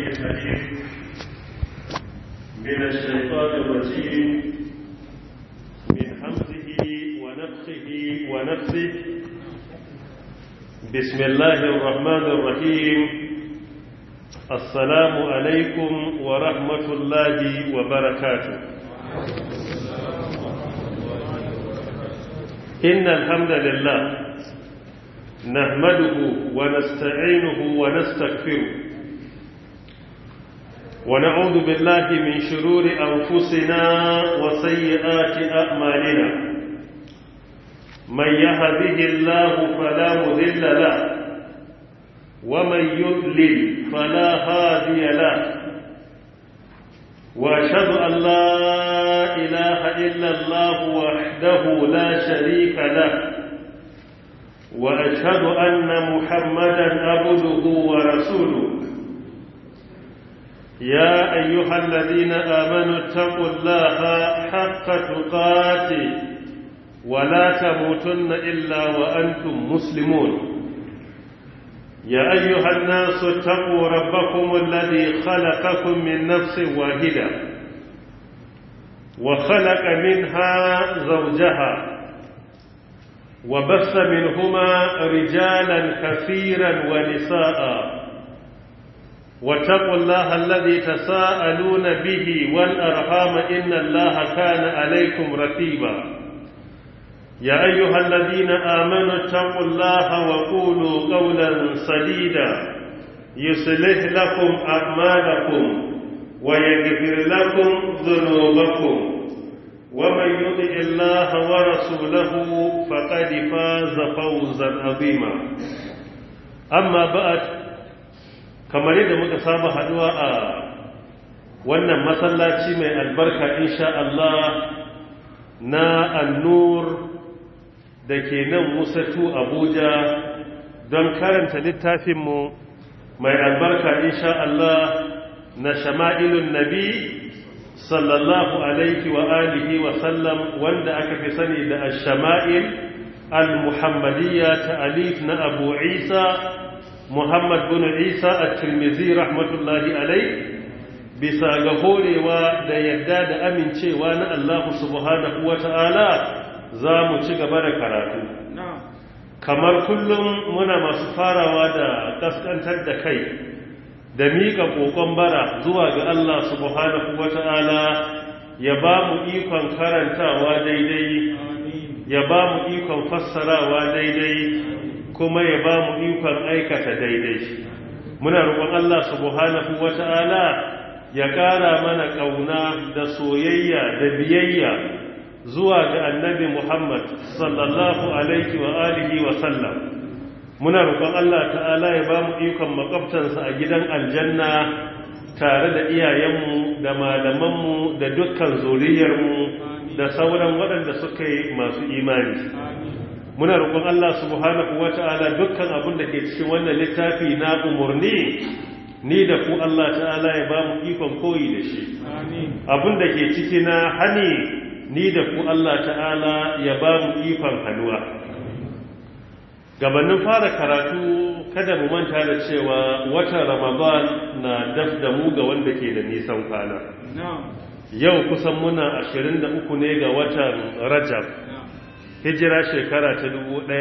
العليم من الشيطان الرجيم من حمزه ونفخه ونفسه بسم الله الرحمن الرحيم السلام عليكم ورحمة الله وبركاته إن الحمد لله نحمده ونستعينه ونستغفره ونعوذ بالله من شرور أنفسنا وسيئات أعمالنا من يهده الله فلا مذل له ومن يضلل فلا هادي له وأشهد أن لا إله إلا الله وحده لا شريك له وأشهد أن محمدا عبده ورسوله يا أيها الذين آمنوا اتقوا الله حق تقاته ولا تموتن إلا وأنتم مسلمون يا أيها الناس اتقوا ربكم الذي خلقكم من نفس واحدة وخلق منها زوجها وبث منهما رجالا كثيرا ونساء واتقوا الله الذي تساءلون به والأرحام إن الله كان عليكم رقيبا يا أيها الذين آمنوا اتقوا الله وقولوا قولا سديدا يصلح لكم أعمالكم ويغفر لكم ذنوبكم ومن يطع الله ورسوله فقد فاز فوزا عظيما أما بعد kamar yadda muka saba haduwa a wannan masallaci mai albarka insha Allah na annur da ke nan musatu abuja don karanta littafinmu mai albarka insha Allah na shama'ilun nabi sallallahu alaihi wa alihi wa sallam wanda aka fi sani da shama'il al-muhammadiyya ta alif na abu isa muhammad bin isa at-tirmidhi rahmatullahi alaihi bisa ga horewa da yadda da amincewa na Allah subhanahu wa ta'ala za mu ci gaba da karatu kamar kullum muna masu farawa da kaskantar da kai da miƙa ƙoƙon bara zuwa ga Allah subhanahu wa ta'ala ya ba mu ikon karantawa daidai ya ba mu ikon fassarawa daidai kuma ya ba mu ikon aikata daidai muna roƙon Allah subhanahu wa ta'ala ya ƙara mana ƙauna da soyayya da biyayya zuwa ga annabi Muhammad sallallahu alaihi wa alihi wa sallam muna roƙon Allah ta'ala ya ba mu ikon makwabtansa a gidan aljanna tare da iyayenmu da malamanmu da dukkan zuriyarmu da sauran waɗanda suka yi masu imani muna roƙon Allah subhanahu wa ta'ala dukkan abin da ke cikin wannan littafi na umarni ni da ku Allah ta'ala ya ba mu ikon koyi da shi abin da ke ciki na hani ni da ku Allah ta'ala ya ba mu ikon hannuwa gabanin fara karatu kada mu manta da cewa watan ramadan na daf da mu ga wanda ke da nisan kwana yau kusan muna 23 ne ga watan rajab hijira shekara ta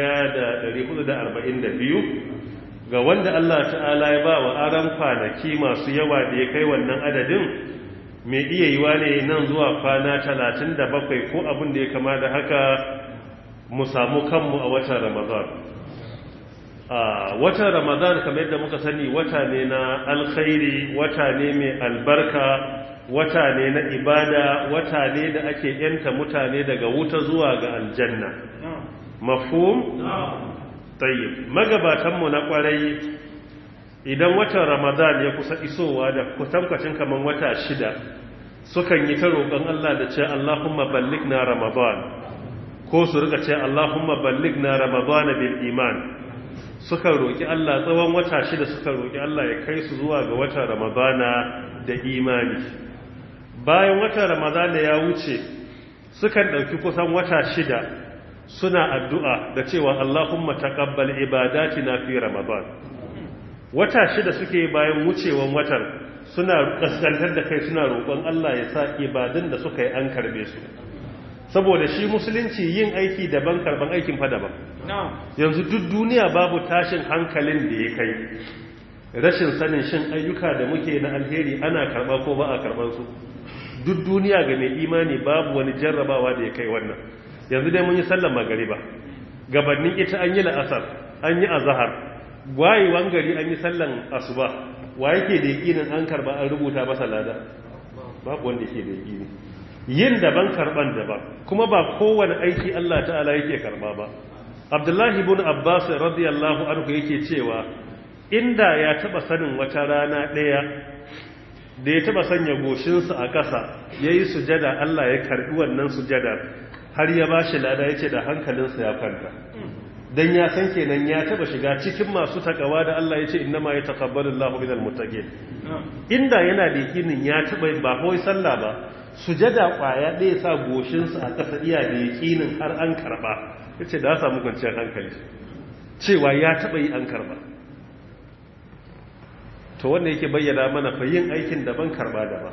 1442 ga wanda Allah ta'ala ya ba wa aran kwanaki masu yawa da ya kai wannan adadin mai iya yiwa ne nan zuwa kwana talatin da bakwai ko abin da ya kama da haka mu samu kanmu a watan ramadan a watan ramadan kamar yadda muka sani wata ne na alkhairi wata ne mai albarka wata ne na ibada wata ne da ake yanta mutane daga wuta zuwa ga aljanna mafhum tayyib magabatanmu na kwarai idan watan ramadan ya kusa isowa da kutankwacin kaman wata shida sukan yi ta roƙon Allah da ce Allahumma ballighna ramadan ko su rika ce Allahumma ballighna ramadan bil iman suka roƙi Allah tsawon wata shida suka roƙi Allah ya kai su zuwa ga watan ramadana da imani bayan watan ramadana ya wuce sukan ɗauki kusan wata shida suna addu'a da cewa Allahumma taqabbal ibadatina fi ramadan wata shida suke bayan wucewan watan suna kaskantar da kai suna roƙon Allah ya sa ibadun da suka yi an karbe su saboda shi musulunci yin aiki daban karban aikin fa daban yanzu duk duniya babu tashin hankalin da ya kai rashin sanin shin ayyuka da muke na alheri ana karba ko ba a karban su duk duniya ga mai imani babu wani jarrabawa da ya kai wannan yanzu dai mun yi sallar magariba gabanin ita an yi la'asar an yi azhar wayewan gari an yi sallan asuba wa yake da yakinin an karba an rubuta masa lada babu wanda yake da yakini yin daban karban daban kuma ba kowane aiki Allah ta'ala yake karba ba Abdullahi ibn Abbas radiyallahu anhu yake cewa inda ya taba sanin wata rana daya da ya taba sanya goshinsa a ƙasa yayi sujada Allah ya karbi wannan sujada har ya bashi lada yace da hankalinsa ya kwanta dan ya san kenan ya taba shiga cikin masu takawa da Allah yace innama yataqabbalu Allahu minal muttaqin inda yana da yakinin ya taba ba kawai sallah ba sujada kwaya ɗaya sa goshinsa a ƙasa iya da yakinin har an karba yace da ya samu kwanciyar hankali cewa ya taba yi an karba to wanda yake bayyana mana fa yin aikin daban karba daban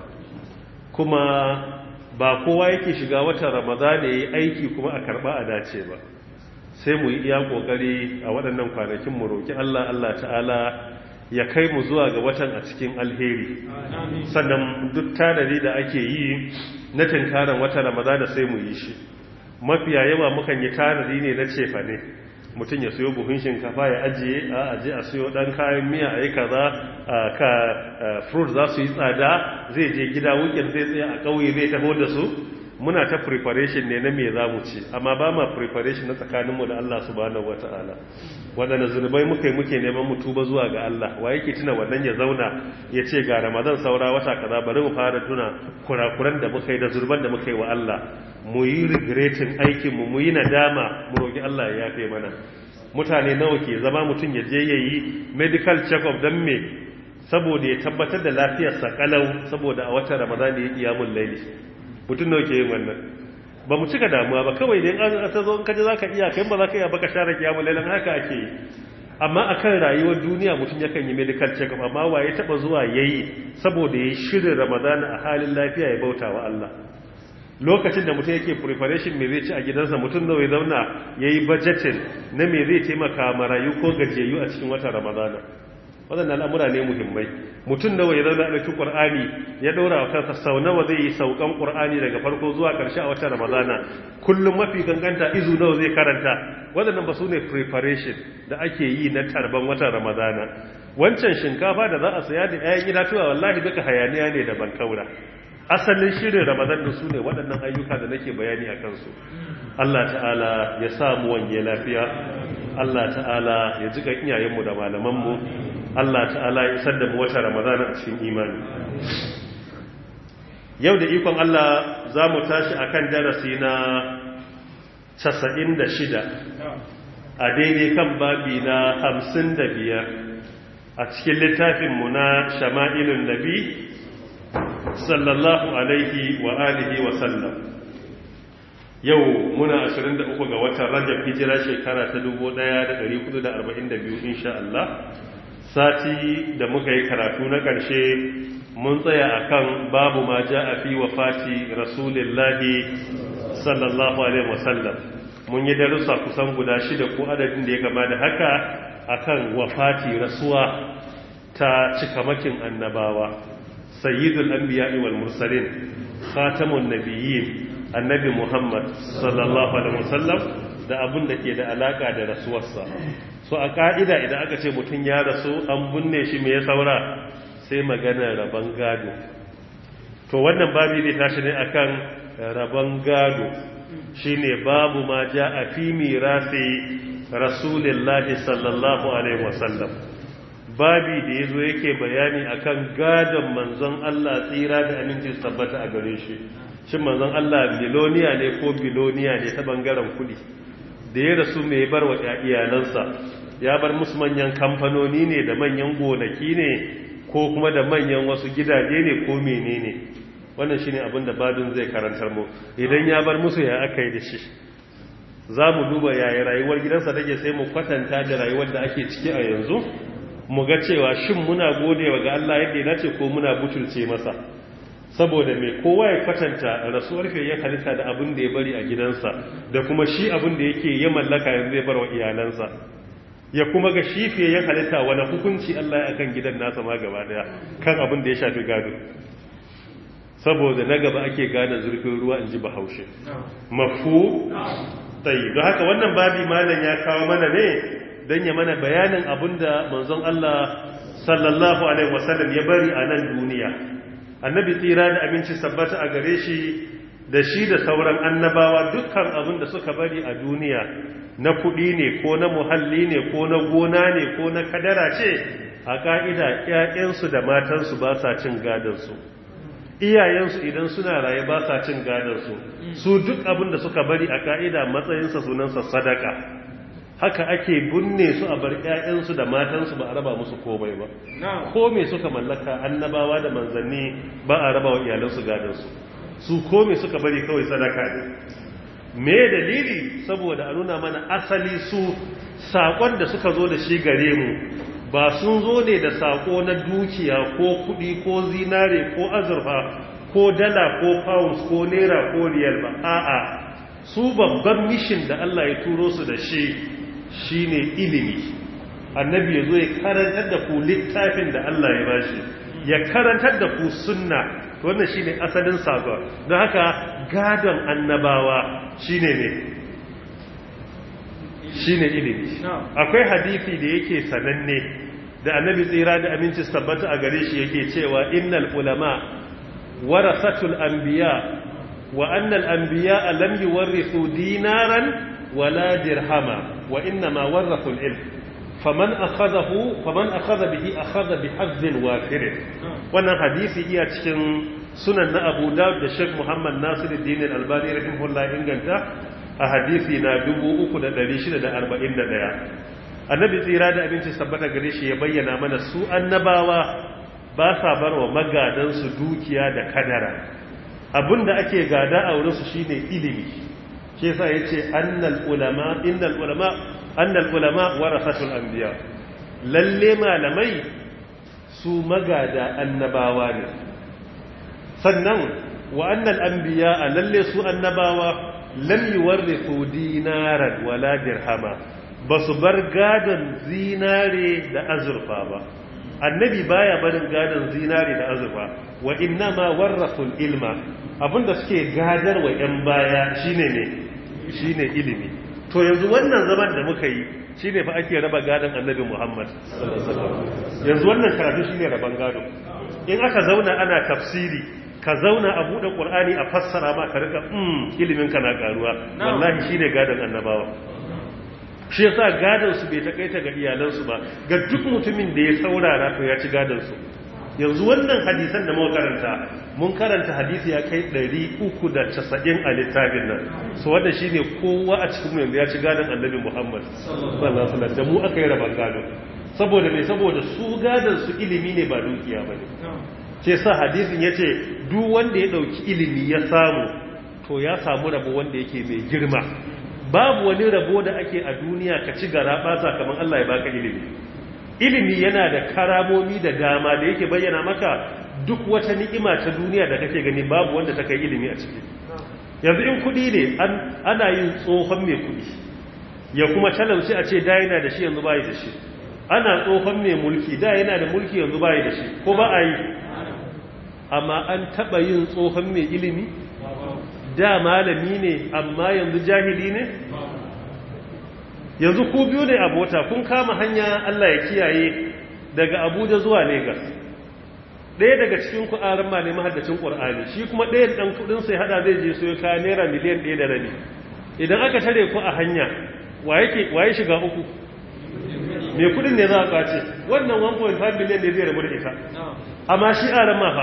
kuma ba kowa yake shiga watan ramadan ya yi aiki kuma a karba a dace ba sai mu yi iya kokari a waɗannan kwanakin mu roki Allah Allah ta'ala ya kai mu zuwa ga watan a cikin alheri sannan duk tanadi da ake yi na tinkaran watan ramadan sai mu yi shi mafiya yawa mukan yi tanadi ne na cefa ne mutum ya siyo buhun shinkafa ya ajiye a aje a siyo dan kayan miya a yi kaza ka fruit za su yi tsada zai je gida wukin zai tsaye a ƙauye zai taho da su muna ta preparation ne na me za mu ci amma ba ma preparation na tsakaninmu da Allah subhanahu wata'ala waɗanda zunubai muka yi muke neman mu tuba zuwa ga Allah wa yake tuna wannan ya zauna ya ce ga ramadan saura wata kaza bari mu fara tuna kurakuran da muka yi da zurban da muka yi wa Allah mu yi regretin aikinmu mu yi nadama mu roƙi Allah ya yafe mana mutane nawa ke zama mutum ya je ya yi medical check-up don me saboda ya tabbatar da lafiyarsa kalau saboda a watan ramadan ya kiyamun laili mutum nawa ke yin wannan ba mu cika damuwa ba kawai dai an ta zo kaje zaka iya kai ba zaka iya baka share kiyamun lailin haka ake yi amma akan rayuwar duniya mutum yakan yi medical check-up amma waye taba zuwa yayi saboda ya shirin ramadan a halin lafiya ya bauta wa Allah lokacin da mutum yake preparation me zai ci a gidansa mutum nawa ya zauna yayi budgeting na me zai taimaka marayu ko gajiyayyu a cikin watan ramadana waɗannan al'amura ne muhimmai mutum nawa ya zauna a ɗauki ƙur'ani ya ɗora wa kansa sau nawa zai yi saukan ƙur'ani daga farko zuwa ƙarshe a watan ramadana kullum mafi ganganta izu nawa zai karanta waɗannan ba su ne preparation da ake yi na tarban watan ramadana wancan shinkafa da za a saya da 'ya'yan itatuwa wallahi duka hayaniya ne da bankaura asalin shirin ramadan da su ne waɗannan ayyuka da nake bayani a kansu Allah ta'ala ya samu wanye lafiya Allah ta'ala ya jika iyayenmu da malamanmu Allah ta'ala ya isar da mu wata ramadana a cikin imani yau da ikon Allah za mu tashi a kan darasi na 96 a daidai kan babi na 55 a cikin littafinmu na shama'ilun nabi sallallahu alaihi wa alihi wa sallam yau muna 23 ga watan rajab hijira shekara ta 1442 insha Allah sati da muka yi karatu na ƙarshe mun tsaya akan babu ma a fi wafati rasulillahi sallallahu alaihi wasallam mun yi darussa kusan guda shida ko adadin da ya kama da haka akan wafati rasuwa ta cikamakin annabawa sayyidul anbiya'i wal mursalin khatamun nabiyyin annabi muhammad sallallahu alaihi wasallam da abin da ke da alaka da rasuwarsa so a ka'ida idan aka ce mutum ya rasu an binne shi me ya saura sai maganar rabon gado to wannan babi zai tashi ne akan rabon gado shine babu ma a fi mirasi rasulillahi sallallahu alaihi wasallam babi da yazo yake bayani akan gadon manzon Allah tsira da aminci tabbata a gare shi shin manzon Allah biloniya ne ko biloniya ne ta bangaren kudi da ya rasu mai bar wa iyalansa ya bar musu manyan kamfanoni ne da manyan gonaki ne ko kuma da manyan wasu gidaje ne ko menene wannan shine abin da babin zai karantar mu idan ya bar musu ya aka yi da shi za mu duba yaya rayuwar gidansa take sai mu kwatanta da rayuwar da ake ciki a yanzu mu ga cewa shin muna godewa ga Allah yadda ya dace ko muna butulce masa saboda mai kowa ya kwatanta rasuwar ya halitta da abin da ya bari a gidansa da kuma shi abin da yake ya mallaka yanzu zai bar wa iyalansa ya kuma ga shi fiye ya halitta wani hukunci Allah ya kan gidan nasa ma gaba daya kan abin da ya shafi gado saboda na gaba ake gane zurfin ruwa in ji bahaushe mafu tsayi don haka wannan babi malam ya kawo mana ne don ya mana bayanin abin da manzon Allah sallallahu alaihi wasallam ya bari a nan duniya annabi tsira da aminci sabbata a gare shi da shi da sauran annabawa dukkan abin da suka bari a duniya na kuɗi ne ko na muhalli ne ko na gona ne ko na kadara ce a ƙa'ida ‘ya'yansu da matansu ba sa cin gadansu iyayensu idan suna raye ba sa cin gadansu su duk abin da suka bari a ƙa'ida matsayinsa sunansa sadaka haka ake binne su a bar ‘ya'yansu da matansu ba a raba musu komai ba ko me suka mallaka annabawa da manzanni ba a raba wa iyalansu gadansu su ko me suka bari kawai sadaka ne me dalili saboda a nuna mana asali su saƙon da suka zo da shi gare mu ba sun zo ne da saƙo na dukiya ko kuɗi ko zinare ko azurfa ko dala ko pounds ko naira ko riyal ba a'a su babban mishin da Allah ya turo su da shi shine ilimi annabi ya zo ya karantar da ku littafin da Allah ya bashi ya karantar da ku sunna wannan shine asalin saƙon don haka gadon annabawa shine ne shine ilimi akwai hadisi da yake sananne da annabi tsira da aminci tabbata a gare shi yake cewa innal ulama warasatul anbiya wa annal anbiya lam yuwarrithu dinaran wala dirhama wa inma warathu al-ilm faman akhadahu faman akhadha bihi akhadha bihazzin wafir wannan hadisi iya cikin sunan na Abu Dawud da Sheikh Muhammad Nasiruddin Al-Albani rahimahullah inganta a hadisi na 3641 annabi tsira da abinci sabbata gare shi ya bayyana mana su annabawa ba sa bar wa magadansu dukiya da kadara abinda ake gada a wurinsu shine ilimi shi yasa yace annal ulama innal ulama annal ulama warasatul anbiya lalle malamai su magada annabawa ne sannan wa annal anbiya lalle su annabawa lam yuwarrithu dinaran wala dirhama basu bar gadon zinare da azurfa ba annabi baya barin gadon zinare da azurfa wa innama warrathul ilma abinda suke gadar wa yan baya shine ne shine ilimi to yanzu wannan zaman da muka yi shine fa ake raba gadon annabi Muhammad yanzu wannan karatu shine raban gado in aka zauna ana tafsiri ka zauna a buɗe ƙur'ani a fassara ma ka rika mm iliminka na ƙaruwa wallahi shi ne gadon annabawa shi yasa gadon su bai takaita ga iyalansu ba ga duk mutumin da ya saurara to ya ci gadon su yanzu wannan hadisan da muka karanta mun karanta hadisi ya kai 390 a littafin nan so wanda shine kowa a cikin mu yanzu ya ci gadon annabi Muhammad sallallahu alaihi wasallam da mu aka yi raban gado saboda me saboda su gadon su ilimi ne ba dukiya bane ce sa hadisin ya ce duk wanda ya ɗauki ilimi ya samu to ya samu rabo wanda yake mai girma babu wani rabo da ake a duniya ka ci gara ɓata kamar Allah ya baka ilimi ilimi yana da karamomi da dama da yake bayyana maka duk wata ni'ima ta duniya da kake gani babu wanda ta kai ilimi a ciki yanzu in kuɗi ne ana yin tsohon mai kuɗi ya kuma talauci a ce da yana da shi yanzu bayi da shi ana tsohon mai mulki da yana da mulki yanzu bayi da shi ko ba a yi amma an taɓa yin tsohon mai ilimi da malami ne amma yanzu jahili ne yanzu ku biyu ne a mota kun kama hanya Allah ya kiyaye daga abuja zuwa Legas. ɗaya daga cikin ku'arin ma ne mahaddacin ƙur'ani shi kuma ɗaya ɗan kuɗin sai hada zai je soya kayan naira miliyan ɗaya da rabi idan aka tare ku a hanya waye shiga uku mai kuɗin ne za a ƙwace wannan 1.5 miliyan ne zai rabu da ita amma shi aran ma fa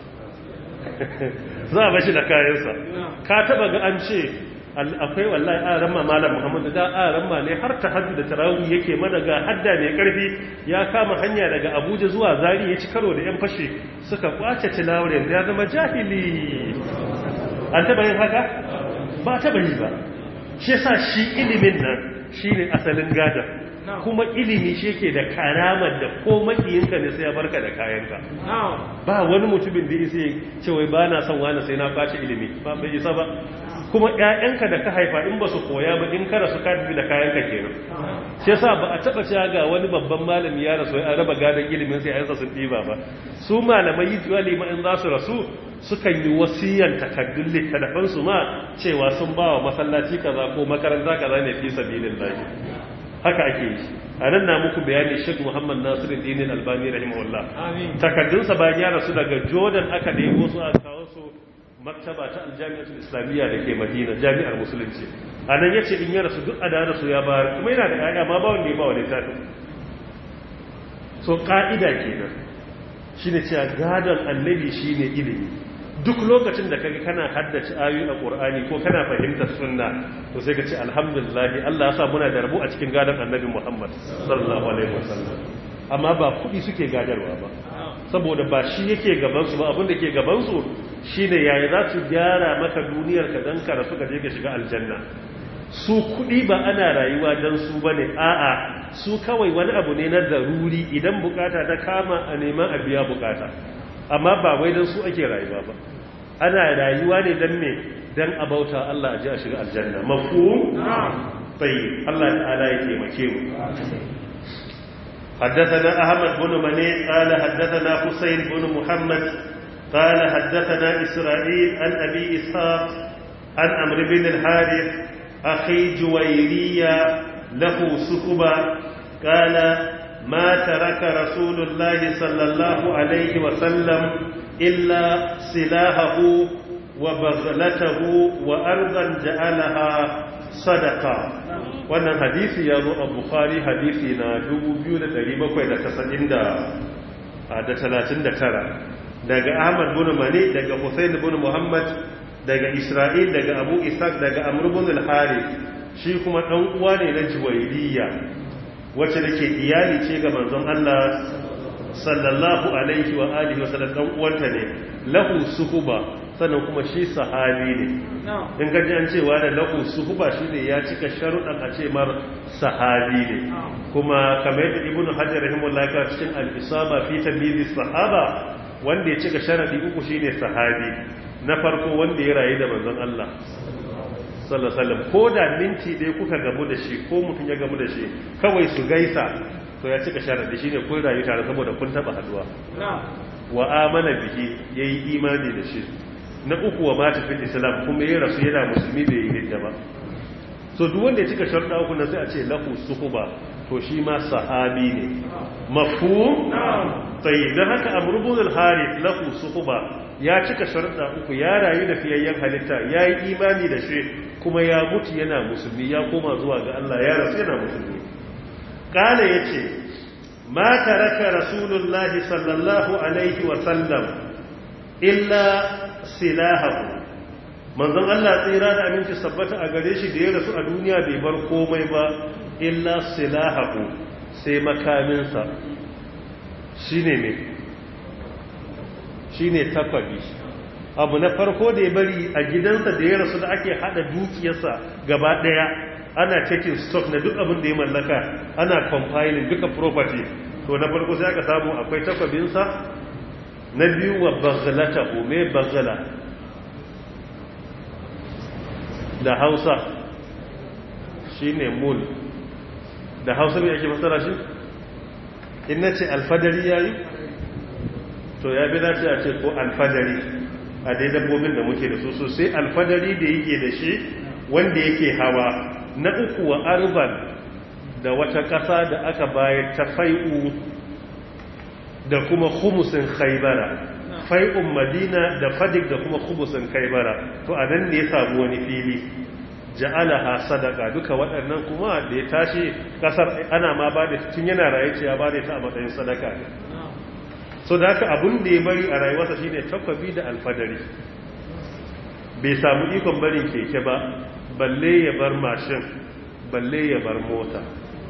za a bashi da kayansa ka taba ga an ce akwai wallahi aran ma malam muhammadu da aran ma ne har ta hajji da tarawih yake mana ga hadda mai karfi ya kama hanya daga abuja zuwa zari ya ci karo da yan fashe suka kwace tilawar yanzu ya zama jahili an taba yin haka ba taba yi ba shi yasa shi ilimin nan shine asalin gadon kuma ilimi shi yake da karamar da ko makiyinka ne sai ya barka da kayanka ba wani mutumin da isa ce wai ba na son wani sai na kwace ilimi ba bai isa ba kuma ƴaƴanka da ka haifa in ba su koya ba in kada su ka tafi da kayanka kenan shi yasa ba a taba cewa ga wani babban malami ya rasu an raba gadon ilimin sai ayansa sun diba ba su malamai yi tuwa lima in za su rasu sukan yi wasiyan takaddun littattafan su ma cewa sun ba wa masallaci kaza ko makaranta kaza ne fi sabilin lahi haka ake yi a nan na muku bayani Sheikh Muhammad Nasiru Dinin Albani rahimahullah takaddunsa bayan ya rasu daga Jordan aka nemo su a kawo su maktaba ta aljami'atul islamiyya da ke madina jami'ar musulunci a nan ya ce in ya rasu duk a da su ya bayar kuma yana da ƙa'ida ma ba wanda ya ba wa littafin so ƙa'ida kenan shi ne cewa gadon annabi shi ne ilimi duk lokacin da kaga kana haddace ayoyi a ƙur'ani ko kana fahimtar sunna to sai ka ce alhamdulillah Allah ya sa muna da rabu a cikin gadon annabi Muhammad sallallahu alaihi wasallam amma ba kuɗi suke gadarwa ba saboda ba shi yake gabansu ba abinda ke gabansu shi ne yaya za su gyara maka duniyar ka don ka rasu ka je ka shiga aljanna su kuɗi ba ana rayuwa don su ba ne a'a su kawai wani abu ne na zaruri idan bukata ta kama a neman a biya bukata amma ba wai don su ake rayuwa ba ana rayuwa ne don me don a bauta Allah a ji a shiga aljanna mafu tsaye Allah ta'ala ya taimake mu حدثنا أحمد بن مني قال حدثنا حسين بن محمد قال حدثنا إسرائيل عن أبي إسحاق عن أمر بن الحارث أخي جويرية له سكبة قال ما ترك رسول الله صلى الله عليه وسلم إلا سلاحه وبغلته وأرضا جعلها صدقة wannan hadisi ya zo a bukhari hadisi na 2739 daga ahmad bin mani daga husain bin muhammad daga isra'il daga abu ishaq daga amr bin al-harith shi kuma dan uwa ne na juwairiya wacce dake iyali ce ga manzon Allah sallallahu alaihi wa alihi wa sallam dan uwanta ne lahu suhuba sannan kuma shi sahabi ne in gaji an cewa da lahu suhuba shi ne ya cika sharuɗan a ce mar sahabi ne kuma kamar yadda ibn hajar rahimahullah ka cikin al-isaba fi tamyiz sahaba wanda ya cika sharadi uku shine sahabi na farko wanda ya rayu da manzon Allah sallallahu alaihi wasallam ko da minti dai kuka gamu da shi ko mutum ya gamu da shi kawai su gaisa to ya cika sharadi shine kun rayu tare saboda kun taba haduwa wa amana bihi yayi imani da shi na uku wa mata fil islam kuma ya rasu yana musulmi bai yi hidda ba so duk wanda ya cika sharuɗa uku na sai a ce lahu suhuba to shi ma sahabi ne mafhum tayyib dan haka amrubun al-harith lahu suhuba ya cika sharuɗa uku ya rayu da fiyayyen halitta ya yi imani da shi kuma ya mutu yana musulmi ya koma zuwa ga Allah ya rasu yana musulmi kala yace ma taraka rasulullahi sallallahu alaihi wa sallam illa silahahu manzon Allah tsira da aminci sabbata a gare shi da ya rasu a duniya bai bar komai ba illa silahahu sai makaminsa shine me shine takwabi abu na farko da ya bari a gidansa da ya rasu da ake hada dukiyarsa gaba daya ana taking stock na duk abin da ya mallaka ana compiling duka property to na farko sai aka samu akwai takwabinsa na biyu wa baghlata me baghla da hausa shine mul da hausa me ake fasara shi in nace alfadari yayi to ya bi dace a ce ko alfadari a dai dabbobin da muke da su sosai alfadari da yake da shi wanda yake hawa na uku wa arban da wata ƙasa da aka bayar ta fai'u da kuma khumusin khaybara fai'un madina da fadik da kuma khumusin khaybara to a nan ne ya samu wani fili ja'alaha sadaka duka waɗannan kuma da ya tashi ƙasar ana ma ba da tun yana raye ce ya ba da ta a matsayin sadaka ne so da haka abin da ya bari a rayuwarsa shine takwabi da alfadari bai samu ikon barin keke ba balle ya bar mashin balle ya bar mota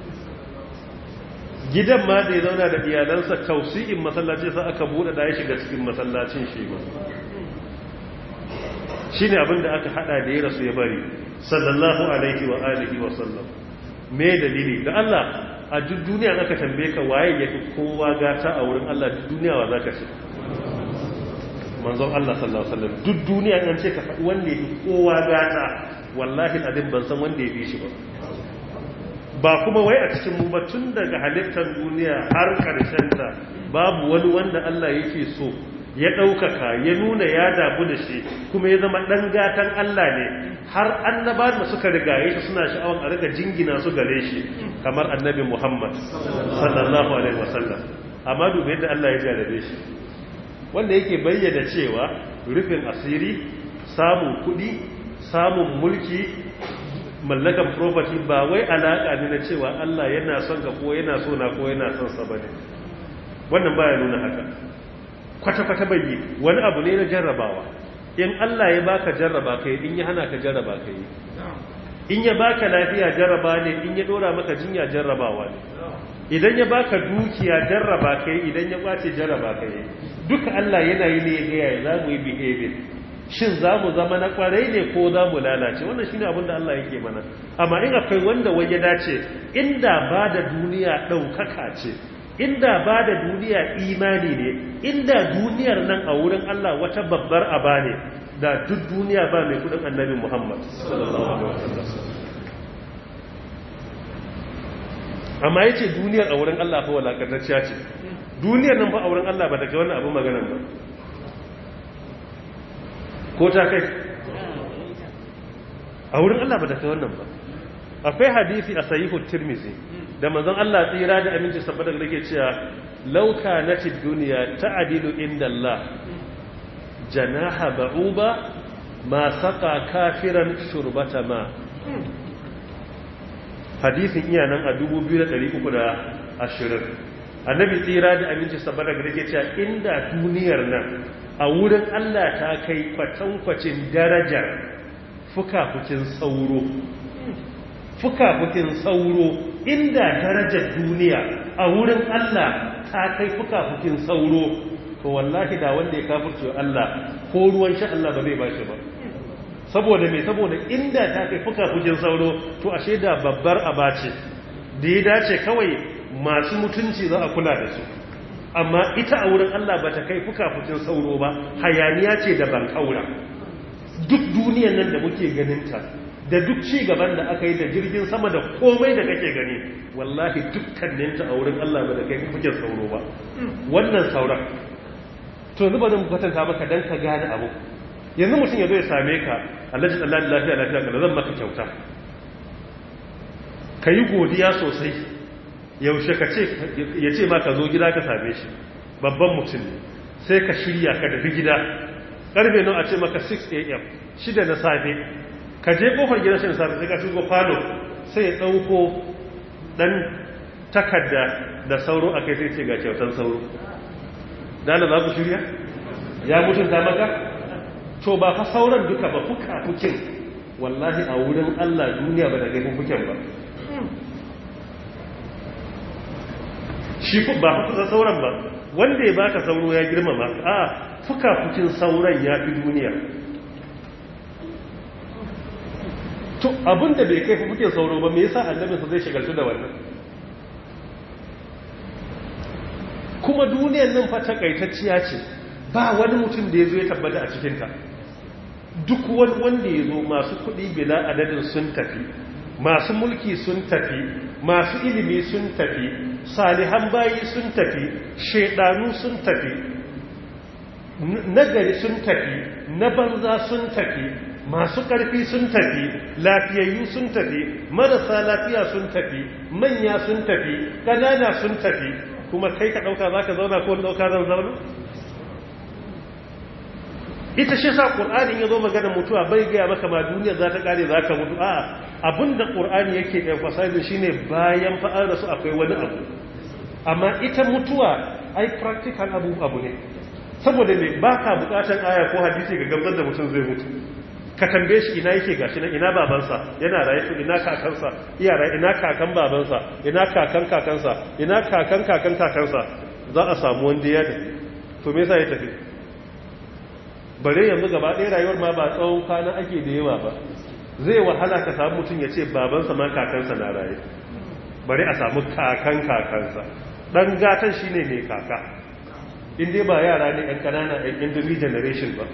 gidan ma da ya zauna da iyalansa tausi'in masallaci sa aka buɗe da ya shiga cikin masallacin shi ba shi ne abinda aka hada da ya rasu ya bari sallallahu alaihi wa alihi wa sallam me dalili da Allah a duk duniya aka tambaye ka waye yafi kowa gata a wurin Allah duk duniya wa zaka ce manzon Allah sallallahu alaihi wasallam duk duniya an ce ka faɗi wanda yafi kowa gata wallahi alazim ban san wanda yafi shi ba ba kuma wai a cikin mu ba tun daga halittar duniya har karshen ta babu wani wanda Allah yake so ya ɗaukaka ya nuna ya damu da shi kuma ya zama ɗan gatan Allah ne har annaba da suka rigaye shi suna sha'awar a riga jingina su gare shi kamar annabi Muhammad sallallahu alaihi wasallam amma dubi yadda Allah ya jarabe shi wanda yake bayyana cewa rufin asiri samun kuɗi samun mulki mallakan property ba wai alaƙa ne na cewa Allah yana son ka ko yana so na ko yana son sa bane wannan baya nuna haka kwata-kwata bai wani abu ne na jarrabawa in Allah ya baka jarraba kai in ya hana ka jarraba kai in ya baka lafiya jarraba ne in ya dora maka jinya jarrabawa ne idan ya baka dukiya jarraba kai idan ya kwace jarraba kai duka Allah yana yi ne ga yaya za mu yi behavior shin za mu zama na kwarai ne ko za mu lalace wannan shine abin da Allah yake mana amma in akwai wanda wai ya dace inda ba da duniya ɗaukaka ce inda ba da duniya imani ne inda duniyar nan a wurin Allah wata babbar aba ne da duk duniya ba mai kudin annabi Muhammad amma yace duniyar a wurin Allah fa walakantacciya ce duniyar nan fa a wurin Allah ba ta kai wannan abu maganan ba ko ta kai a wurin Allah ba ta kai wannan ba akwai hadisi a sahihu tirmizi da manzon Allah tsira da aminci saboda da ke cewa lauka na ci duniya ta'adilu inda Allah janaha ba'uba ma saka kafiran shurbata ma hadisin iya nan a 2320 annabi tsira da aminci saboda da ke cewa inda duniyar nan a wurin Allah ta kai kwatankwacin darajar fuka-fukin sauro fuka-fukin sauro inda darajar duniya a wurin Allah ta kai fuka-fukin sauro to wallahi da wanda ya kafurce Allah ko ruwan sha Allah ba zai ba shi ba saboda me saboda inda ta kai fuka-fukin sauro to ashe da babbar abace da ya dace kawai masu mutunci za a kula da su amma ita a wurin Allah ba ta kai fuka-fukin sauro ba hayaniya ce da ban kaura duk duniyan nan da muke ganinta da duk ci gaban da aka yi da jirgin sama da komai da kake gani wallahi dukkaninta a wurin Allah ba da kai fukin sauro ba wannan sauran to zuba da kwatanta maka dan ka gane abu yanzu mutum ya zo ya same ka Allah ji Allah lafiya lafiya ka zan maka kyauta ka yi godiya sosai yaushe ka ce ya ce ma ka zo gida ka same shi babban mutum ne sai ka shirya ka tafi gida karfe nan a ce maka 6 am shida na safe ka je kofar gidan shi safe sai ka shigo falo sai ya dauko dan takarda da sauro a kai sai ce ga kyautan sauro dala za ku shirya ya mutunta maka to ba fa sauran duka ba fuka fukin wallahi a wurin Allah duniya ba da kai fuken ba shi ba fuka sauran ba wanda ya baka sauro ya girmama a fuka fukin sauran ya fi duniya to abinda bai kai fuke sauro ba me yasa annabinsa zai shagaltu da wannan kuma duniyar nan fa takaitacciya ce ba wani mutum da ya zo ya tabbata a cikinta duk wani wanda ya zo masu kuɗi bila adadin sun tafi masu mulki sun tafi masu ilimi sun tafi salihan bayi sun tafi shaidanu sun tafi nagari sun tafi na banza sun tafi masu ƙarfi sun tafi lafiyayyu sun tafi marasa lafiya sun tafi manya sun tafi ƙanana sun tafi kuma kai ka ɗauka za ka zauna ko ɗauka zan zauna ita shi sa ƙur'ani ya zo magana mutuwa bai gaya maka ma duniya za ta ƙare za ka mutu a abinda ƙur'ani yake emphasize shi ne bayan fa'ar da su akwai wani abu amma ita mutuwa ai practical abu abu ne saboda ne ba ka buƙatar aya ko hadisi ga gamsar da mutum zai mutu ka tambaye shi ina yake gashi nan ina babansa yana raye to ina kakansa iya raye ina kakan babansa ina kakan kakansa ina kakan kakan kakansa za a samu wanda ya tafi to me yasa ya tafi bare yanzu gaba ɗaya rayuwar ma ba tsawon kwana ake da yawa ba zai wahala ka samu mutum ya ce babansa ma kakansa na raye bari a samu kakan kakansa dan gatan shine mai kaka in dai ba yara ne yan kanana yan indomi generation ba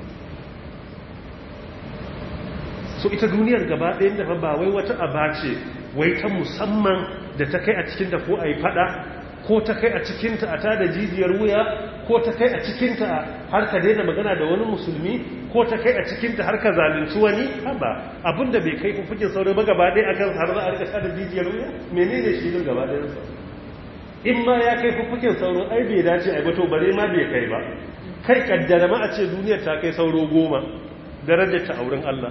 so ita duniyar gaba ɗayan da ba wai wata aba ce wai ta musamman da ta kai a cikin da ko a yi fada ko ta kai a cikinta a tada jijiyar wuya ko ta kai a cikinta har ka daina magana da wani musulmi ko ta kai a cikinta har ka zalunci wani haba abinda bai kai fufukin sauro ba gaba ɗaya akan har za a rika tada jijiyar wuya menene shi din gaba ɗayansa in ma ya kai fufukin sauro ai bai dace a bato bare ma bai kai ba kai kaddara ma a ce duniyar ta kai sauro goma darajar ta auren Allah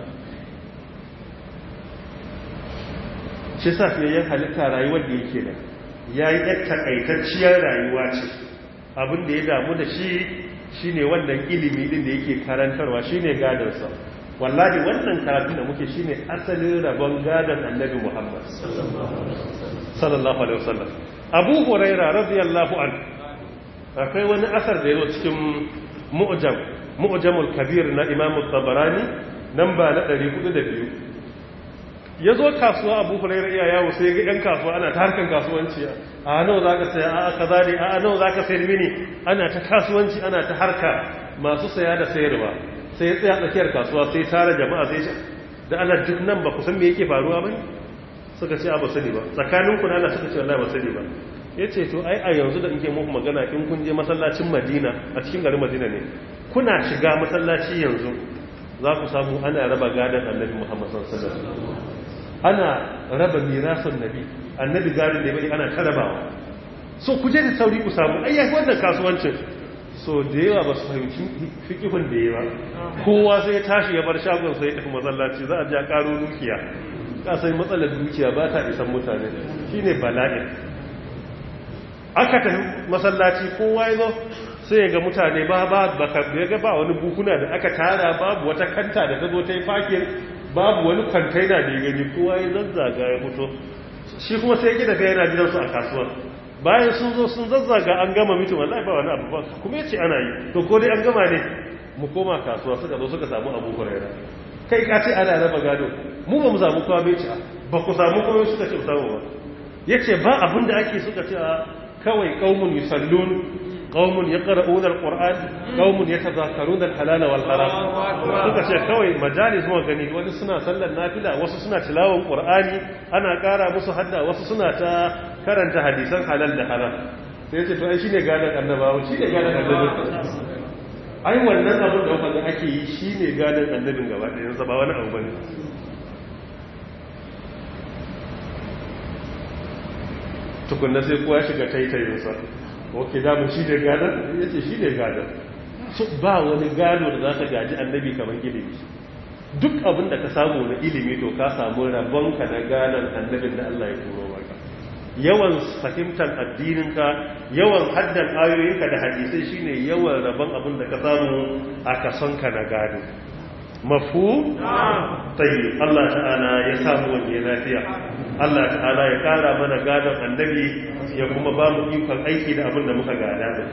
shi sa fiyayyen halitta rayuwar da yake da ya yi ɗan takaitacciyar rayuwa ce abin da ya damu da shi shi ne wannan ilimi din da yake karantarwa shi ne gadarsa wallahi wannan karatu da muke shi ne asalin rabon gadon annabi muhammad sallallahu alaihi wasallam abu huraira radiyallahu an akwai wani asar da ya zo cikin mu'jam mu'jamul kabir na imamu tabarani nan ba na 402 ya zo kasuwa abu hulairar iya yawo sai ga 'yan kasuwa ana ta harkar kasuwanci a nawa za ka saya a kaza ne a nawa za ka sayar mini ana ta kasuwanci ana ta harka masu saya da sayarwa sai ya tsaya tsakiyar kasuwa sai tara jama'a sai da ana duk nan ba ku san me yake faruwa ba suka ce a ba sani ba tsakanin ku na suka ce wallahi ba sani ba ya ce to ai a yanzu da nke muku magana in kun je masallacin madina a cikin garin madina ne kuna shiga masallaci yanzu za ku samu ana raba gadon annabi muhammad sallallahu alaihi wasallam ana raba mirasun nabi annabi gadon da bai ana tarabawa so ku je da sauri ku samu ayyaki wannan kasuwancin so da yawa ba su fahimci fikihun da yawa kowa sai ya tashi ya bar shagon sai ya tafi masallaci za a ja karo dukiya kasai matsalar dukiya ba ta isan mutane shine bala'in aka tafi masallaci kowa ya zo sai ya ga mutane ba ba ya ga ba wani bukuna da aka tara babu wata kanta da ta zo ta yi fakin babu wani kwantaina da ya gani kowa ya zazzaga ya fito shi kuma sai gida ga yana gidansu a kasuwar bayan sun zo sun zazzaga an gama mitin wallahi ba wani abu ba kuma yace ana yi to ko dai an gama ne mu koma kasuwa suka zo suka samu abu huraira kai ka ce ana raba gado mu ba mu samu kowa bai ci ba ku samu kowa suka ce samu ba yace ba abin da ake suka ce kawai qaumun yusallun qaumun yaqra'una alquran qaumun yatazakaruna alhalala wal haram suka ce kawai majalis mu gani wani suna sallar nafila wasu suna tilawan qur'ani ana kara musu hadda wasu suna ta karanta hadisan halal da haram sai yace to ai shine gadan annabawa shine gadan annabi ai wannan abin da wanda ake yi shine gadan annabin gaba ɗayan sa ba wani abu bane tukunna sai kowa shiga taitayinsa ok damu shi ne gadon ya ce shi ne gadon su ba wani gado da za ka gaji annabi kamar ilimi duk abin da ka samu na ilimi to ka samu rabonka na gadon annabin da Allah ya turo maka yawan fahimtar addininka yawan haddan ayoyinka da hadisai shine yawan rabon abin da ka samu a kasonka na gado mafu tayi Allah ta'ala ya samu wani lafiya Allah ta'ala ya kara mana gadon annabi ya kuma ba mu ikon aiki da abin da muka gada da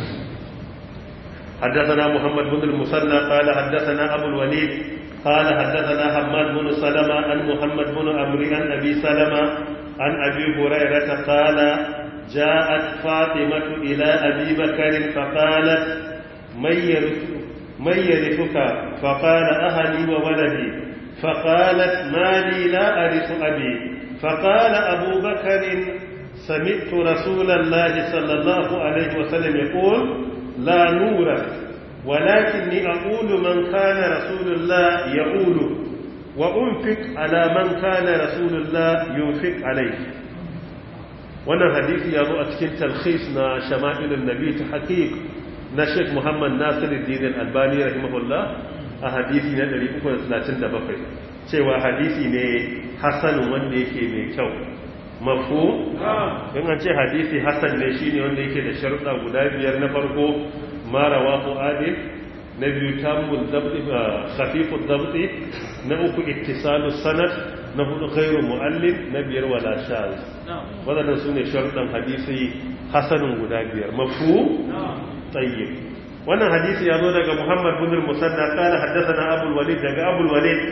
حدثنا محمد بن المثنى قال حدثنا أبو الوليد قال حدثنا حماد بن سلمة عن محمد بن عمرو عن أبي سلمة عن أبي هريرة قال جاءت فاطمة إلى أبي بكر فقالت من يرث من يرثك فقال أهلي وولدي فقالت ما لي لا أرث أبي فقال أبو بكر سمعت رسول الله صلى الله عليه وسلم يقول لا نورث ولكني أقول من كان رسول الله يقول وأنفق على من كان رسول الله ينفق عليه wannan hadisi ya zo a cikin talkhis na shama'ilun nabi ta haqiq na Sheikh Muhammad Nasiruddin Al-Albani rahimahullah a hadisi na 337 cewa hadisi ne hasan wanda yake mai kyau mafu in an ce hadisi hasan ne shine wanda yake da sharuɗa guda biyar na farko mara wafu adil na biyu tamul dabti khafifud dabti na uku ittisalu sanad na hudu ghairu muallim na biyar wala shaz wadannan sune sharuɗan hadisi hasanun guda biyar mafu tayyib wannan hadisi ya zo daga Muhammad bin al-Musanna qala haddathana Abu al-Walid daga Abu al-Walid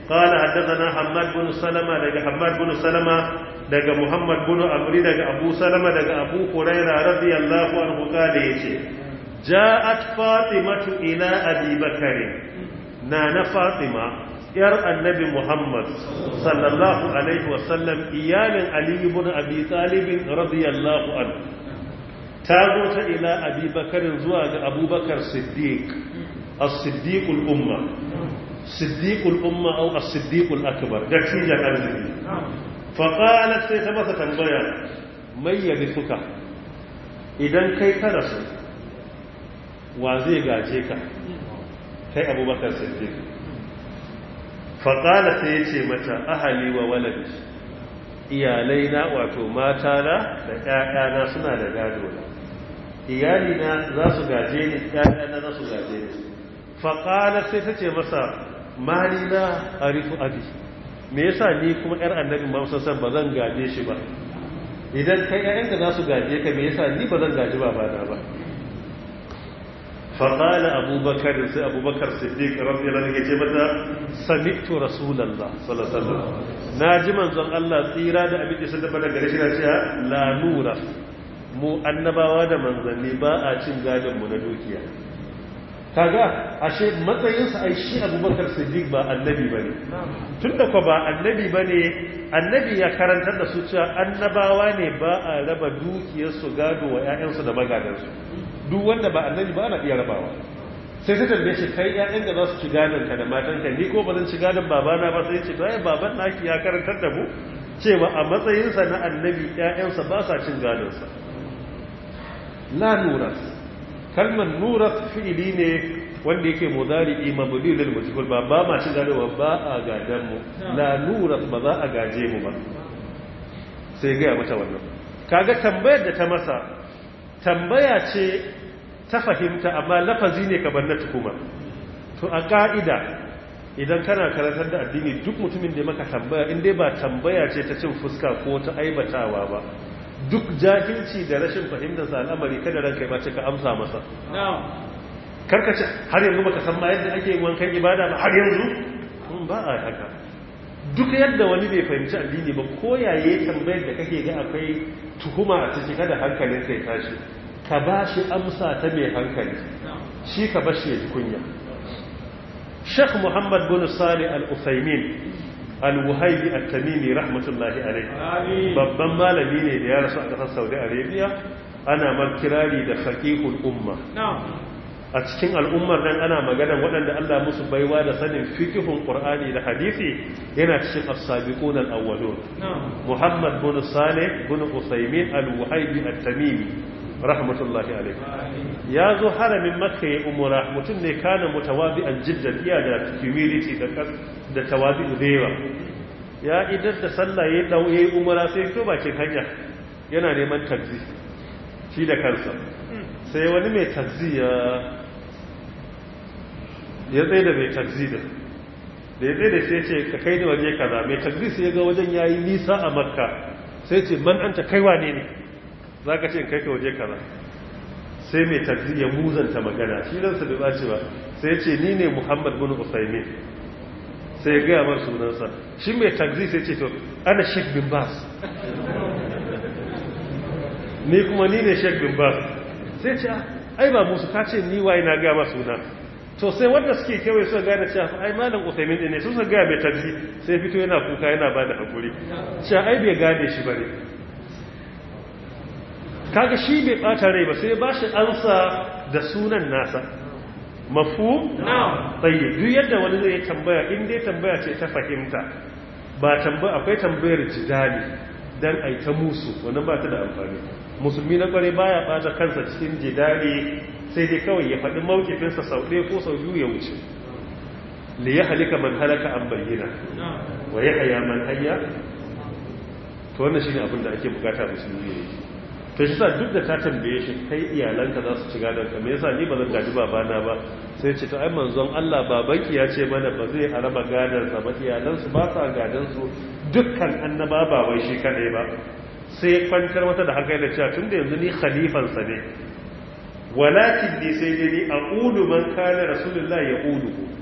قال حدثنا حماد بن سلمة daga حماد بن سلمة daga Muhammad bin Amri daga Abu Salama daga Abu Hurairah radiyallahu anhu kale yace ja'at Fatimatu ila Abi Bakr na na Fatima yar annabi Muhammad sallallahu alaihi wasallam iyalin Ali ibn Abi Talib radiyallahu anhu ta zo ta ila Abi Bakr zuwa ga Abu Bakar Siddiq as-Siddiq al-umma Siddiq al-umma aw as-Siddiq al-akbar da tijan arziki fa qalat sai ta masa tambaya mai yarithuka idan kai ka rasu wa zai gaje ka kai Abubakar Siddiq faƙala sai ya ce mata ahali wa waladi iyalai na wato mata na da ƴaƴana suna da gado na iyali na za su gaje ni ƴaƴana za su gaje ni faƙala sai ta ce masa mali na arifu abi me yasa ni kuma ƴar annabi Muhammad san ba zan gaje shi ba idan kai ƴaƴanka za su gaje ka me yasa ni ba zan gaji babana ba فقال أبو بكر سي أبو بكر الصديق رضي الله عنه جمتا سمعت رسول الله صلى الله عليه وسلم ناجي منزon Allah tsira da abin da sallama daga gare shi na cewa la nura mu annabawa da manzanni ba a cin gadon mu na dukiya kaga ashe matsayin sa ai shi Abu Bakar Siddiq ba annabi bane tunda ko ba annabi bane annabi ya karantar da su cewa annabawa ne ba a raba dukiyar su gado wa ƴaƴansu da magadansu duk wanda ba annabi ba ana iya rabawa sai ta tambaye shi kai ƴaƴan da za su ci gadon ka da matan ka ni ko ba zan ci gadon babana ba sai ce to ai baban naki ya karantar da mu cewa a matsayin sa na annabi ƴaƴansa ba sa cin gadon sa la nuras kalmar nuras fi'ili ne wanda yake mudari'i mabni lil mujhul ba ba ma cin gado ba a gadan mu la nuras ba za a gaje mu ba sai ga mata wannan kaga tambayar da ta masa tambaya ce ta fahimta amma lafazi ne ka na tukuma to a ka'ida idan kana karantar da addini duk mutumin da maka tambaya in dai ba tambaya ce ta cin fuska ko ta aibatawa ba duk jahilci da rashin fahimtar sa al'amari kada ranka ba ce ka amsa masa karkace har yanzu baka san ma yadda ake wankan ibada ba har yanzu ba a haka duk yadda wani bai fahimci addini ba ko yaye tambayar da kake ga akwai tuhuma a ciki kada hankalin kai tashi ka ba shi amsa ta mai hankali shi ka ba shi ya ji kunya Sheikh Muhammad bin Salih Al-Uthaymin Al-Wuhaybi At-Tamimi rahmatullahi alayhi babban malami ne da ya rasu a kasar Saudi Arabia ana markirari da faqihul umma a cikin al'ummar nan ana maganan waɗanda Allah musu baiwa da sanin fikihun Qur'ani da hadisi yana cikin as-sabiqun al-awwalun Muhammad bin Salih bin Uthaymin al-Wuhaybi at-Tamimi rahmatullahi alayhi ya zo haramin Makka ya umura mutum ne kana mutawabi'an jiddan iya da humility da da tawabi'u dewa ya idar da sallah ya dau yayi umura sai to bakin hanya yana neman takzi shi da kansa sai wani mai takzi ya ya tsaye da mai takzi da da ya tsaye da sai ce ka kai da waje kaza mai takzi sai ga wajen yayi nisa a makka sai ce man anta kai wane ne za ka ce kai ka waje kaza sai mai takzi ya muzanta magana shi ransa bai ɓace ba sai ce ni ne muhammad bin usaimin sai ya gaya mar sunansa shi mai takzi sai ce to ana sheik bin bas ni kuma ni ne sheik bin bas sai ce ai ba musu ka ce ni waye na gaya ma suna to sai wanda suke kewaye suka gane cewa ai malam usaimin din ne su suka gaya mai takzi sai fito yana kuka yana ba da hakuri cewa ai bai gane shi bane kaga shi bai bata rai ba sai ba shi ansa da sunan nasa mafu tsaye duk yadda wani zai tambaya in dai tambaya ce ta fahimta ba tambaya akwai tambayar jidali dan ai ta musu wannan ba ta da amfani musulmi na kware baya bata kansa cikin jidali sai dai kawai ya faɗi mawkifinsa sau ɗaya ko sau biyu ya wuce li ya halika man halaka an bayyana wa ya haya man hayya to wannan shine abin da ake bukata musulmi ne to shi sa duk da ta tambaye shi kai iyalanka za su ci gadon ka me yasa ni ba zan gaji babana ba sai ce to ai manzon Allah babanki ya ce mana ba zai araba gadon sa ba iyalansu ba sa gadon su dukkan annaba ba wai shi kadai ba sai kwantar mata da hankali da cewa tunda yanzu ni khalifan sa ne walakin ni sai dai ni aqulu man kana rasulullah yaqulu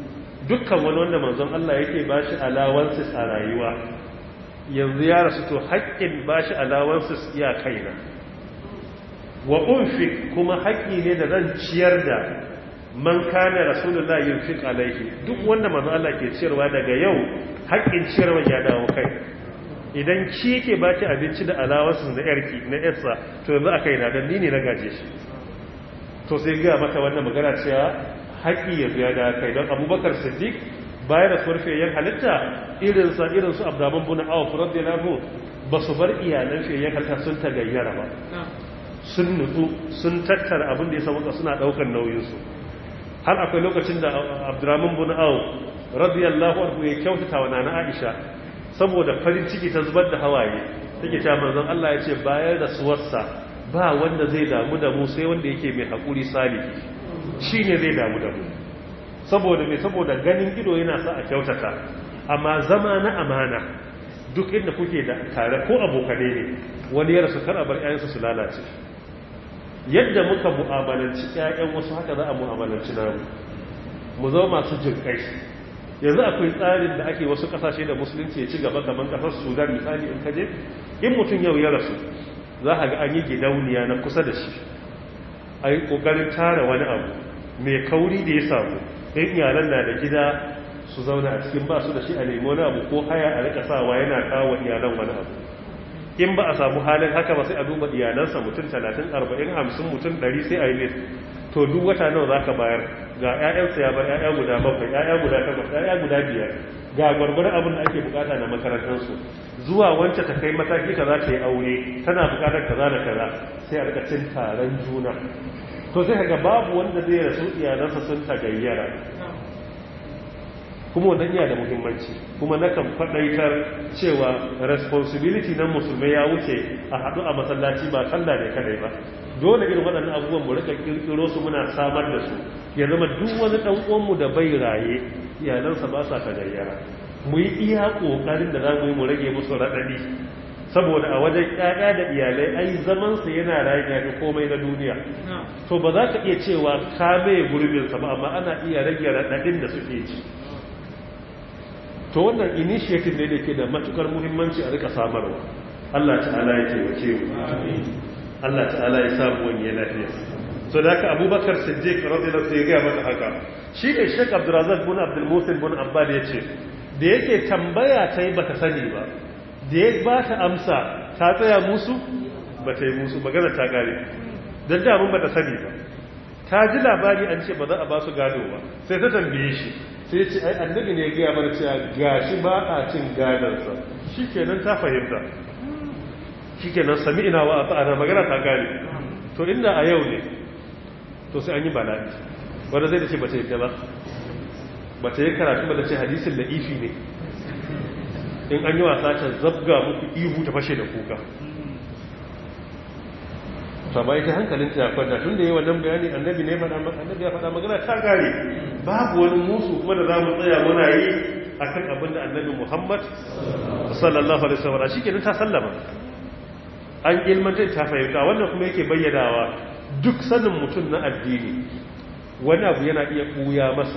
dukkan wani wanda manzon Allah yake bashi allowances a rayuwa yanzu ya rasu to haƙƙin bashi allowances iya kaina wa unfik kuma haƙƙi ne da zan ciyar da man kana rasulullah yunfik alaihi duk wanda manzon Allah ke ciyarwa daga yau haƙƙin ciyarwa ya dawo kai idan ki yake baki abinci da allowances da yarki na yarsa to yanzu a kaina dan ni ne na gaje shi to sai ga mata wannan magana cewa haƙi ya biya da kai don abubakar siddiq bayan da surfiyayyen halitta irinsa irinsu abdaman buna awa furar da lafu ba su bar iyalan fiyayyen halitta sun ta gayyara ba sun nutsu sun tattara abin da ya samuka suna ɗaukar nauyinsu har akwai lokacin da abdurrahman buna awa radiyallahu anhu ya kyautata wa nana aisha saboda farin ciki ta zubar da hawaye take ta manzon Allah ya ce bayar da suwarsa ba wanda zai damu da mu sai wanda yake mai haƙuri salihi shi ne zai damu da mu saboda mai saboda ganin ido yana sa a kyautata amma zama na amana duk inda kuke da tare ko abokane ne wani ya rasu kar a bar 'ya'yansu su lalace yadda muka mu'amalanci 'ya'yan wasu haka za a mu'amalanci namu mu zama masu jinkai yanzu akwai tsarin da ake wasu kasashe da musulunci ya ci gaba kamar kasar sudan misali in kaje in mutum yau ya rasu za a ga an yi gidauniya na kusa da shi a yi ƙoƙarin tara wani abu mai kauri da ya samu ɗin iyalan na da gida su zauna a cikin ba su da shi a nemi wani abu ko haya a rika sawa yana kawo iyalan wani abu in ba a samu halin haka ba sai a duba iyalansa mutum talatin arba'in hamsin mutum ɗari sai a yi list to duk wata nawa za ka bayar ga 'ya'yansa ya bar 'ya'ya guda bakwai 'ya'ya guda takwas 'ya'ya guda biyar ga gwargwaron abin da ake bukata na makarantarsu zuwa wance ta kai mataki ka za ta yi aure tana bukatar kaza da kaza sai a rikacin taron juna to sai ga babu wanda zai rasu iyalansa sun tagayyara kuma wannan iya da muhimmanci kuma na kan faɗaitar cewa responsibility na musulmai ya wuce a haɗu a masallaci ba sallah ne kadai ba dole irin waɗannan abubuwan mu rika kirkiro su muna samar da su ya zama duk wani ɗan uwanmu da bai raye iyalansa ba sa tagayyara mu yi iya ƙoƙarin da za mu yi mu rage musu raɗaɗi saboda a wajen ƴaƴa da iyalai ai zamansa yana rayu ya fi komai na duniya to ba za ka iya cewa ka mai gurbinsa ba amma ana iya rage raɗaɗin da suke ci to wannan initiative ne da ke da matukar muhimmanci a rika samarwa Allah ta'ala ya taimake mu Allah ta'ala ya samu wani lafiya so da haka abubakar siddiq radiyallahu anhu ya ga mata haka shi ne Sheikh Abdurrazzaq bin Abdul Musin bin Abbad ya ce da yake tambaya ta yi bata sani ba da ya ba ta amsa ta tsaya musu ba ta yi musu magana ta gare don damun ba ta sani ba ta ji labari an ce ba za a ba su gado ba sai ta tambaye shi sai ya ce ai annabi ne ya gaya mana cewa gashi ba a cin gadonsa shi kenan ta fahimta shi kenan sami ina wa a ta'ana magana ta gane to inda a yau ne to sai an yi bala'i wanda zai da ce ba ta yi gaba ba ta yi karatu ba da ce hadisin da ifi ne in an yi wasa ta zabga muku ihu ta fashe da kuka ta bai ta hankalin ta kwanta tun da yi wannan bayani annabi ne annabi ya faɗa magana ta gare babu wani musu kuma da za mu tsaya muna yi a kan abin da annabi muhammad sallallahu alaihi wasallam shi kenan ta sallama an ilmantar ta fahimta wannan kuma yake bayyanawa duk sanin mutum na addini wani abu yana iya ɓuya masa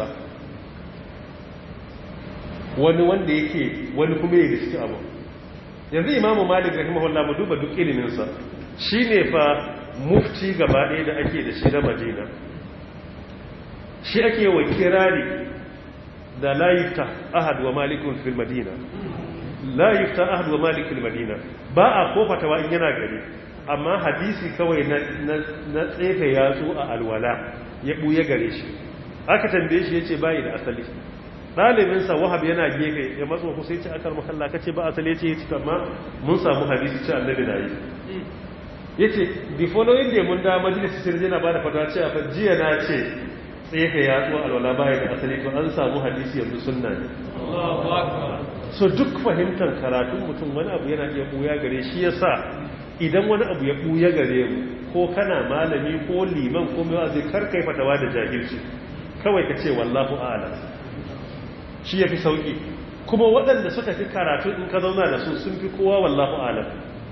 wani wanda yake wani kuma ya riski abu yanzu imamu malik rahimahullah mu duba duk iliminsa shi ne fa mufti gaba ɗaya da ake da shi na madina shi ake wa kirari da layifta ahad wa malikun fil madina layifta ahad wa malik fil madina ba a kofatawa in yana gari amma hadisi kawai na tsefe yatsu a alwala ya ɓuya gare shi aka tambaye shi ya ce bayi da asali ɗalibinsa wahab yana gefe ya matso ku sai ce akar makalla ka ce ba asali ya ce ya ci amma mun samu hadisi ce annabi na yi ya ce the following day mun da majalisi sirri na ba da fata ce a jiya na ce tsefe ya tsuwa alwala baya da asali to an samu hadisi yanzu sunna ne so duk fahimtar karatun mutum wani abu yana iya ɓuya gare shi ya sa idan wani abu ya ɓuya gare mu ko kana malami ko liman ko mai zai karkai fatawa da jahilci kawai ka ce wallahu a'lam shi ya fi sauƙi kuma waɗanda suka fi karatu in ka zauna da su sun fi kowa wallahu alam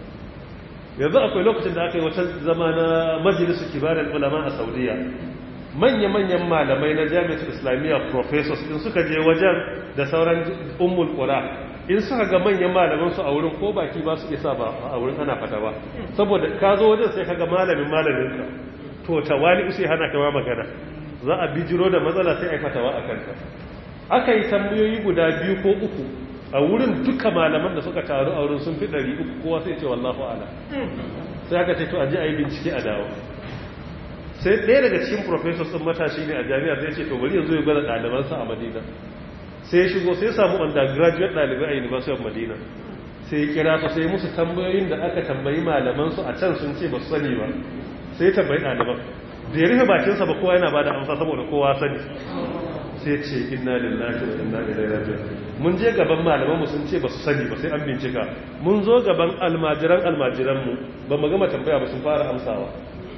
yanzu akwai lokacin da aka yi wata zama na majalisu kibarin ulama a saudiya manya-manyan malamai na jami'ar islamiyya professors in suka je wajen da sauran ummul qura in suka ga manyan malaman su a wurin ko baki ba su isa ba a wurin ana fata ba saboda ka zo wajen sai kaga malamin malamin ka to tawali sai hana kama magana za a bijiro da matsala sai a fatawa a kanta aka yi tambayoyi guda biyu ko uku a wurin duka malaman da suka taru a wurin sun fi ɗari uku kowa sai ce wallahu ala sai aka ce to a ji a yi bincike a dawo sai ɗaya daga cikin professors ɗin matashi ne a jami'ar sai ce to bari yanzu ya gwada ɗalibansa a madina sai ya shigo sai ya samu undergraduate ɗalibai a university of madina sai ya kira su sai musu tambayoyin da aka tambayi malamansu a can sun ce ba su sani ba sai ya tambayi ɗaliban da ya rufe bakinsa ba kowa yana ba da amsa saboda kowa sani sai ce inna lillahi wa inna ilaihi raji'un mun je gaban malaman mu sun ce ba su sani ba sai an bincika mun zo gaban almajiran almajiran mu ba mu gama tambaya ba sun fara amsawa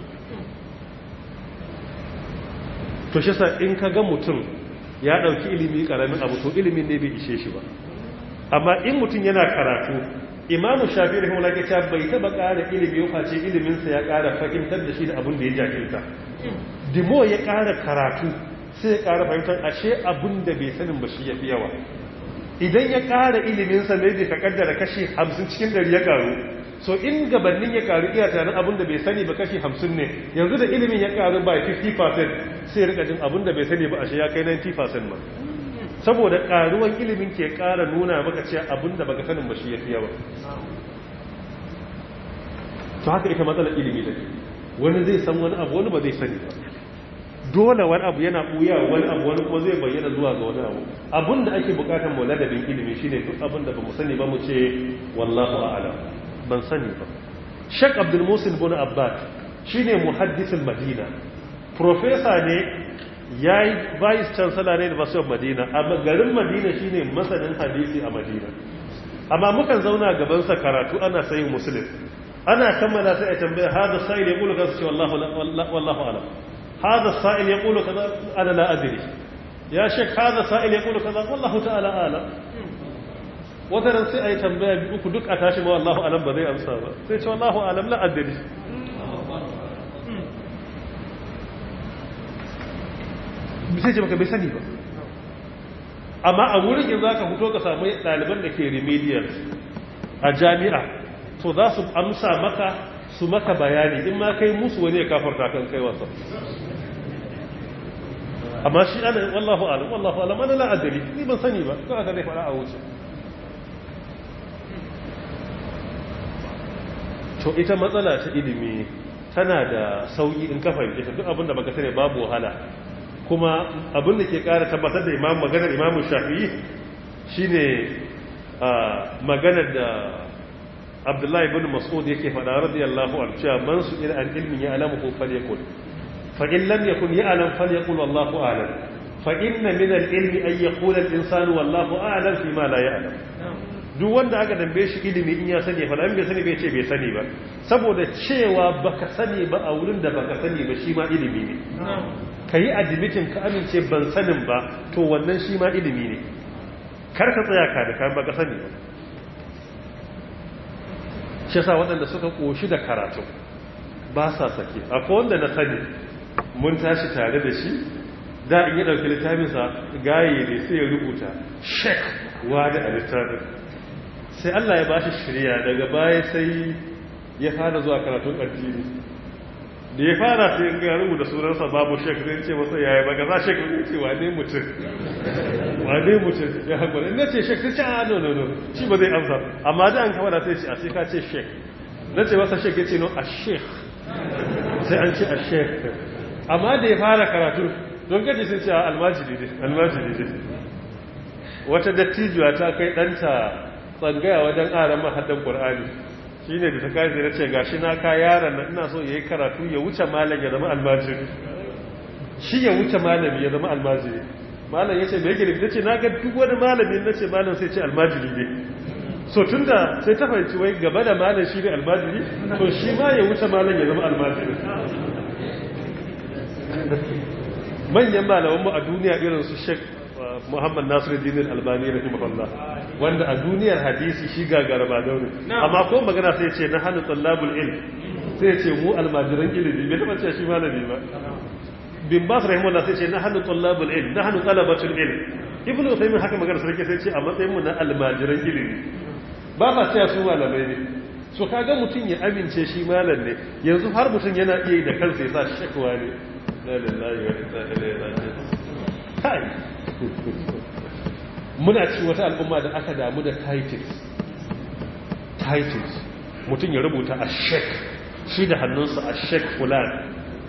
to shi sa in ka ga mutum ya dauki ilimi karamin abu to ilimin ne bai ishe shi ba amma in mutum yana karatu imamu shafi rahimahullah ke cewa bai taba ƙara ilimi ya face iliminsa ya ƙara fahimtar da shi da abin da ya jahilta dimo ya ƙara karatu sai ya ƙara fahimtar ashe abin da bai sanin ba shi ya fi yawa idan ya ƙara iliminsa ne da ka kaddara kashi hamsin cikin ɗari ya ƙaru so in gabanin ya ƙaru iya tunanin abin da bai sani ba kashi hamsin ne yanzu da ilimin ya ƙaru by 50% sai ya rika jin abin da bai sani ba ashe ya kai 90% ma saboda ƙaruwan ilimin ke ƙara nuna maka cewa abin da baka sanin ba shi ya fi yawa to haka ita matsalar ilimi da wani zai san wani abu wani ba zai sani ba dole wani abu yana ɓuya wani abu wani kuma zai bayyana zuwa ga wani abu abin da ake bukatar mu ladabin ilimi shine duk abin da bamu sani ba mu ce wallahu a'lam ban sani ba Sheikh Abdul Musin bin Abbad shine muhaddisin Madina professor ne yayi vice chancellor ne da University of Madina amma garin Madina shine masanin hadisi a Madina amma mukan zauna gaban sa karatu ana sayin muslim ana kammala sai a tambaya hada sa'il yaqulu kaza ce wallahu wallahu a'lam هذا السائل يقول كذا أنا لا أدري يا شيخ هذا السائل يقول كذا والله تعالى أعلم wataran sai a yi tambaya uku duk a tashi ma wallahu alam ba zai amsa ba sai ce wallahu alam la addini sai ce maka bai sani ba amma a wurin in za ka fito ka samu ɗaliban da ke remedial a jami'a to za su amsa maka su maka bayani in ma kai musu wani ya kafarta kan kai wasa amma shi ana wallahu alam wallahu alam ana la'adari ni ban sani ba ko aka zai fara a wuce to ita matsala ta ilimi tana da sauki in ka fahimce ta duk abinda baka sani babu wahala kuma abinda ke kara tabbatar da imam maganar imam shafi'i shine maganar da abdullahi ibn mas'ud yake faɗa radiyallahu anhu cewa man su ila an ilmin ya alamu ko falyakul fa in lam yakun ya alam falyakul wallahu a'lam fa inna min al-ilmi an yaqula al-insanu wallahu a'lam fi ma la ya'lam duk wanda aka dambe shi ilimi in ya sani fa dan bai sani bai ce bai sani ba saboda cewa baka sani ba a wurin da baka sani ba shi ma ilimi ne kayi admitin ka amince ban sanin ba to wannan shi ma ilimi ne kar ka tsaya ka da kan baka sani ba shi sa waɗanda suka ƙoshi da karatu ba sa sake akwai wanda na sani mun tashi tare da shi da in yi ɗauki littafinsa gaye ne sai ya rubuta shek wani a littafin sai Allah ya ba shi shirya daga baya sai ya fara zuwa karatun addini da ya fara sai ga rubuta sunansa babu shek zai ce masa yaya ba gaza shek zai ce wane mutum wane mutum ya haƙuri na ce shek sai ce a no no no shi ba zai amsa amma da an kawada sai ce a sai ka ce shek na ce masa shek ya ce no a shek sai an ce a shek amma da ya fara karatu don gaji sun ce a almajiri ne almajiri ne wata dattijuwa ta kai ɗanta tsangaya wajen ƙaran mahaddan ƙur'ani shi ne da ta kai zai ce gashi na ka yaran na ina so ya yi karatu ya wuce malam ya zama almajiri shi ya wuce malami ya zama almajiri malam ya ce mai gini ta ce na ga duk wani malami na ce malam sai ce almajiri ne so tun da sai ta fahimci wai gaba da malam shi ne almajiri to shi ma ya wuce malam ya zama almajiri manyan malamanmu a duniya irin su shek muhammad nasiru dinin albani rahimahullah wanda a duniyar hadisi shi gagara ba daure amma ko magana sai ce na hannu tsallabul ilm sai ce mu almajiran ilimi bai taba ce shi malami ba bin bas rahimahullah sai ce nahnu tullabul ilm nahnu talabatul ilm ibnu usaymin haka magana sarki sai ce a matsayin mu na almajiran ilimi ba ma cewa su malamai ne so kaga mutum ya amince shi malam ne yanzu har mutum yana iya yi da kansa ya sa shakwa ne la lillahi wa inna ilaihi raji'un kai muna ci wata al'umma da aka damu da titles titles mutum ya rubuta a shek shi da hannunsa a shek fulan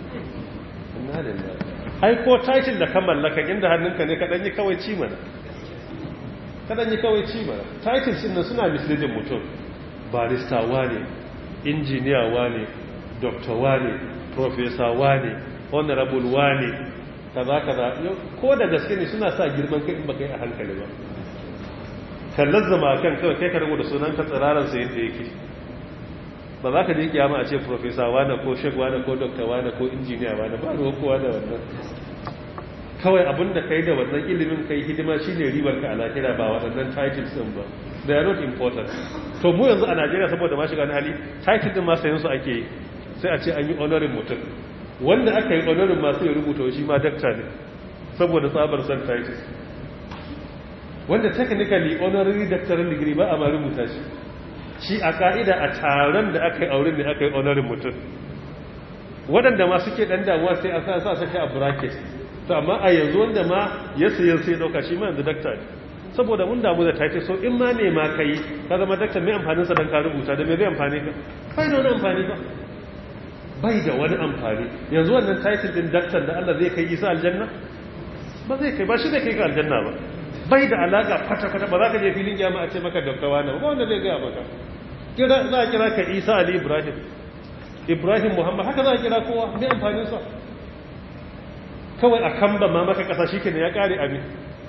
ai ko title da ka mallaka inda hannunka ne kaɗan yi kawai ci mana kaɗan yi kawai ci mana titles ɗin suna misleading mutum barista wane injiniya wane doctor wane professor wane honorable wane kaza kaza ko da gaske ne suna sa girman kai in baka yi a hankali ba kallar zama kan kawai kai ka rubuta sunan ka tsiraran sa yadda yake ba za ka je kiyama a ce professor wane ko shek wane ko doctor wane ko injiniya wane ba ruwan kowa da wannan kawai abin da kai da wannan ilimin kai hidima shine ribar ka a lahira ba waɗannan titles din ba they are not important to mu yanzu a Najeriya saboda ma shiga hali title din ma sayan su ake yi sai a ce an yi honorin mutum wanda aka yi honorin masu ya rubuta shi ma dakta ne saboda tsabar san titles wanda technically honorary doctoral degree ba a ma rubuta shi shi a ka'ida a taron da aka yi auren ne aka yi honorin mutum waɗanda ma suke ɗan damuwa sai a sa sa a bracket to amma a yanzu wanda ma ya sayan sai ɗauka shi ma yanzu dakta ne saboda mun damu da title so in ma ne ma kai ka zama dakta mai amfaninsa don ka rubuta da mai zai amfani ka bai da wani amfani ba bai da wani amfani yanzu wannan title din daktar da Allah zai kai isa aljanna ba zai kai ba shi zai kai ka aljanna ba bai da alaka kwata-kwata ba za ka je filin kiyama a ce maka daktawa na ba wanda zai gaya maka kira za a kira ka isa ali ibrahim ibrahim muhammad haka za a kira kowa mai amfaninsa kawai a kan ba ma maka kasa shi ya kare abin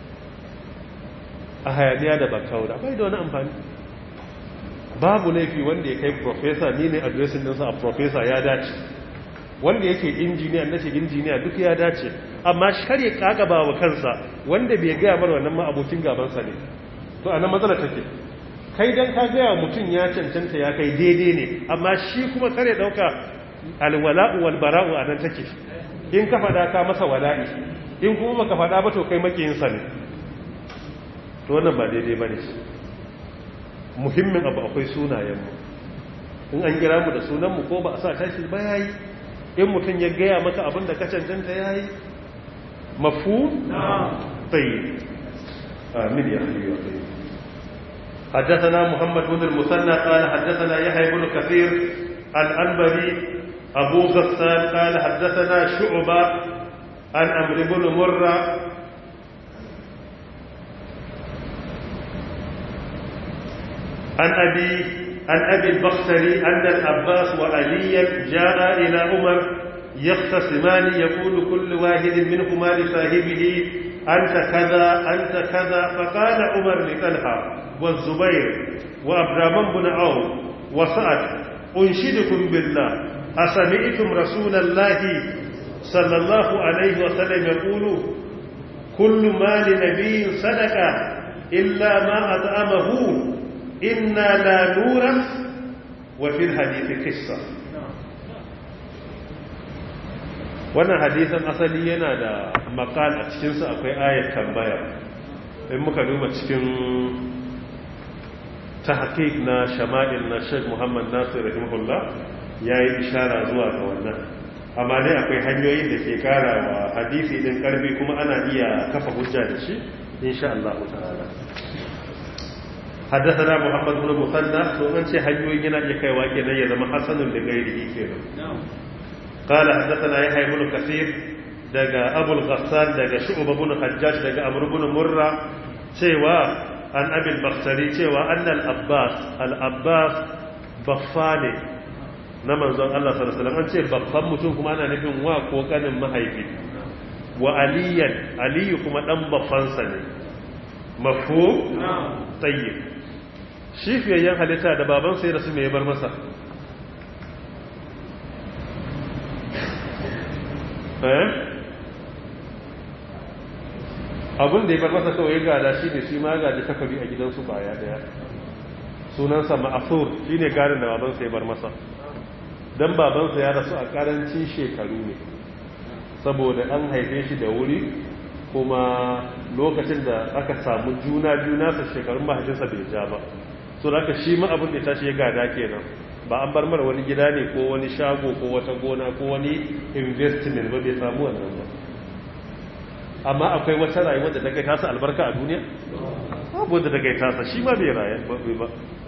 a hayaniya da bakaura bai da wani amfani babu laifi wanda ya kai profesa ni ne adresin ɗinsa a profesa ya dace wanda yake injiniya na ce injiniya duk ya dace amma shar ya kagaba wa kansa wanda bai gaya mara wannan ma abokin gabansa ne to a nan matsala take kai dan ka gaya mutum ya cancanta ya kai daidai ne amma shi kuma kare ɗauka alwala'u wal bara'u a nan take in ka faɗa ka masa wala'i in kuma baka faɗa ba to kai makiyinsa ne to wannan ba daidai ba ne muhimmin abu akwai sunayenmu in an gira mu da sunanmu ko ba a sa tashi ba ya yi in mutum ya gaya maka abin da ka cancanta ya yi mafu? tsaye amin ya hayu ya tsaye حدثنا محمد بن المثنى قال حدثنا يحيى بن كثير الأنبري أبو غسان قال حدثنا شعبة عن أمر بن مرة عن أبي عن أبي البختري أن العباس وعليا جاء إلى عمر يختصمان يقول كل واحد منهما لصاحبه أنت كذا أنت كذا فقال عمر لطلحة والزبير وعبد الرحمن بن عوف وسعد أنشدكم بالله أسمعتم رسول الله صلى الله عليه وسلم يقول كل مال نبي صدقة إلا ما أطعمه إنا لا نورث وفي الحديث قصة wannan hadisan asali yana da makal a cikinsu akwai ayat tambaya in muka duba cikin tahqiq na shama'il na Sheikh Muhammad Nasir rahimahullah yayi ishara zuwa ga wannan amma dai akwai hanyoyin da ke kara wa hadisi din karbi kuma ana iya kafa hujja da shi insha Allah ta'ala حدثنا محمد بن مثنى ومن شي hanyoyin yana iya kaiwa kenan ya zama hasanun da gairihi kenan قال حدثنا يحيى بن كثير daga Abu al-Ghassan daga Shu'bah ibn Hajjaj daga Amr ibn Murra cewa an Abi al-Bakhtari cewa annal Abbas al-Abbas baffane na manzon Allah sallallahu alaihi wasallam an ce baffan mutum kuma ana nufin wa ko kanin mahaifi wa aliyan aliyu kuma dan baffansa ne mafhum tayyib shi fiyayyen halitta da babansa ya rasu mai bar masa abin da ya bar masa kawai gada shi ne shi ma gaji takwabi a gidansu baya daya sunansa ma'asur shi ne gadin da babansa ya bar masa don babansa ya rasu a karancin shekaru ne saboda an haife shi da wuri kuma lokacin da aka samu juna biyu nasa shekarun mahaifinsa bai ja ba so da aka shi ma abin da ya tashi ya gada kenan ba an bar mara wani gida ne ko wani shago ko wata gona ko wani investment ba bai samu wannan ba amma akwai wata rayuwar da ta kai tasa albarka a duniya babu wanda ta kai tasa shi ma bai rayu ba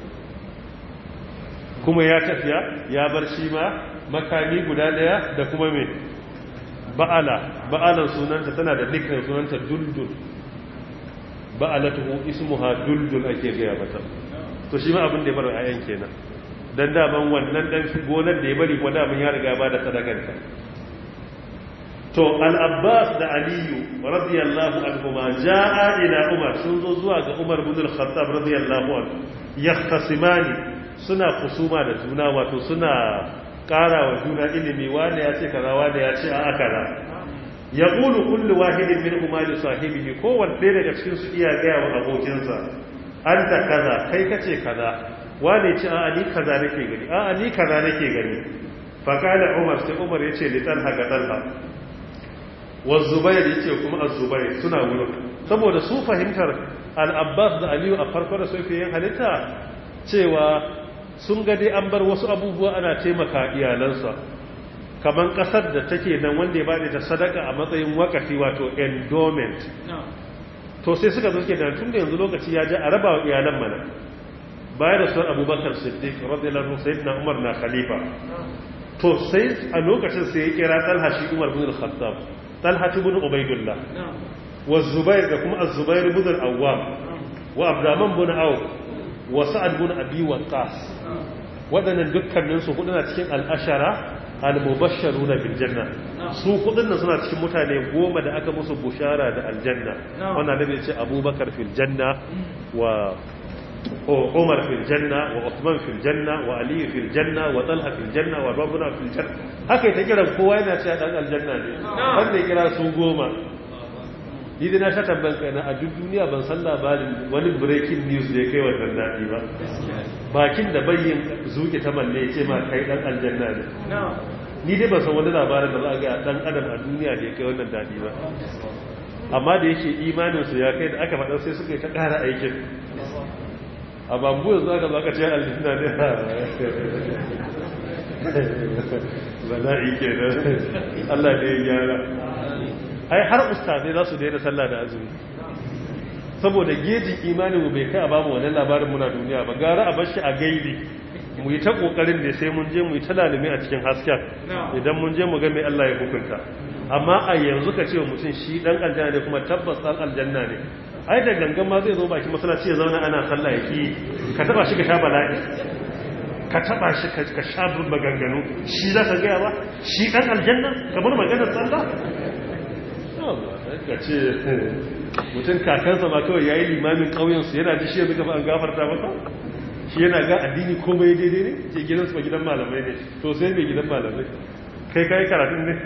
kuma ya tafiya ya bar shi ma makami guda daya da kuma mai ba'ala ba'alan sunanta tana da nickname sunanta duldul ba'alatuhu ismuha duldul ake gaya mata to shi ma abin da ya bar ayan kenan dan daman wannan dan gonar da ya bari ko daman ya riga ba da sadakanta to al-abbas da aliyu radiyallahu anhuma jaa ila umar sun zo zuwa ga umar ibn al-khattab radiyallahu anhu yahtasimani suna kusuma da juna wato suna ƙara wa juna ilimi wanda ya ce kaza wanda ya ce a kaza ya ƙulu kullu wahidin min umali sahibihi kowanne ɗaya daga cikin su iya gaya wa abokinsa an ta kaza kai kace kaza wane ce a ni kaza nake gani a ni kaza nake gani fa kana umar sai umar yace li talha ga talha wa zubair yace kuma az-zubair suna wurin saboda su fahimtar al-abbas da aliyu a farko da sofiyan halitta cewa sun ga dai an bar wasu abubuwa ana taimaka iyalansa kamar kasar da take nan wanda ya bada ta sadaka a matsayin wakafi wato endowment to sai suka zoke da tun da yanzu lokaci ya ji a raba wa iyalan mana bayan da suwar abubakar siddiq radiyallahu sayyidina umar na khalifa to sai a lokacin sai ya kira talha shi umar bin al-khattab talha ibn ubaidullah wa zubair da kuma az-zubair ibn al-awwam wa abdurrahman bin auf wa sa'ad bin abi waqqas wadannan dukkanin su hudu na cikin al-ashara al-mubashsharuna bil janna su hudun nan suna cikin mutane goma da aka musu bushara da aljanna wannan da ce abubakar fil janna wa Umar fil janna wa Uthman fil janna wa Ali fil janna wa Talha fil janna wa Rabbuna fil janna haka ita kiran kowa yana cewa dan aljanna ne wanda ya kira su goma ni da na sha tabban kai na a duk duniya ban san labarin wani breaking news da ya kai wannan daɗi ba bakin da bayyin zuke ta malle ya ce ma kai dan aljanna ne ni dai ban san wani labarin da za a ga dan adam a duniya da ya kai wannan daɗi ba amma da yake imanin su ya kai da aka faɗa sai suka yi ta ƙara aikin a bambu yanzu aka zo aka ce aljanna ne bala'i ke nan Allah ne ya gyara ai har ustazai za su daina sallah da azumi saboda gejin imanin mu bai kai a bamu wannan labarin muna duniya ba gara a bashi a gaibi mu yi ta kokarin da sai mun je mu yi ta lalumi a cikin hasken idan mun je mu ga mai Allah ya hukunta amma a yanzu ka ce wa mutum shi dan aljanna ne kuma tabbas dan aljanna ne ai da gangan ma zai zo baki masallaci ya zauna ana sallah yaki ka taba shi ka sha bala'i ka taba shi ka sha maganganu shi za ka gaya ba shi dan aljanna ka bar maganar sallah ka ce mutum kakansa ma kawai ya yi limamin ƙauyensu yana ji shi yanzu gaba an gafarta masa shi yana ga addini komai daidai ne ke gidansu ba gidan malamai ne to sai mai gidan malamai kai kayi karatun ne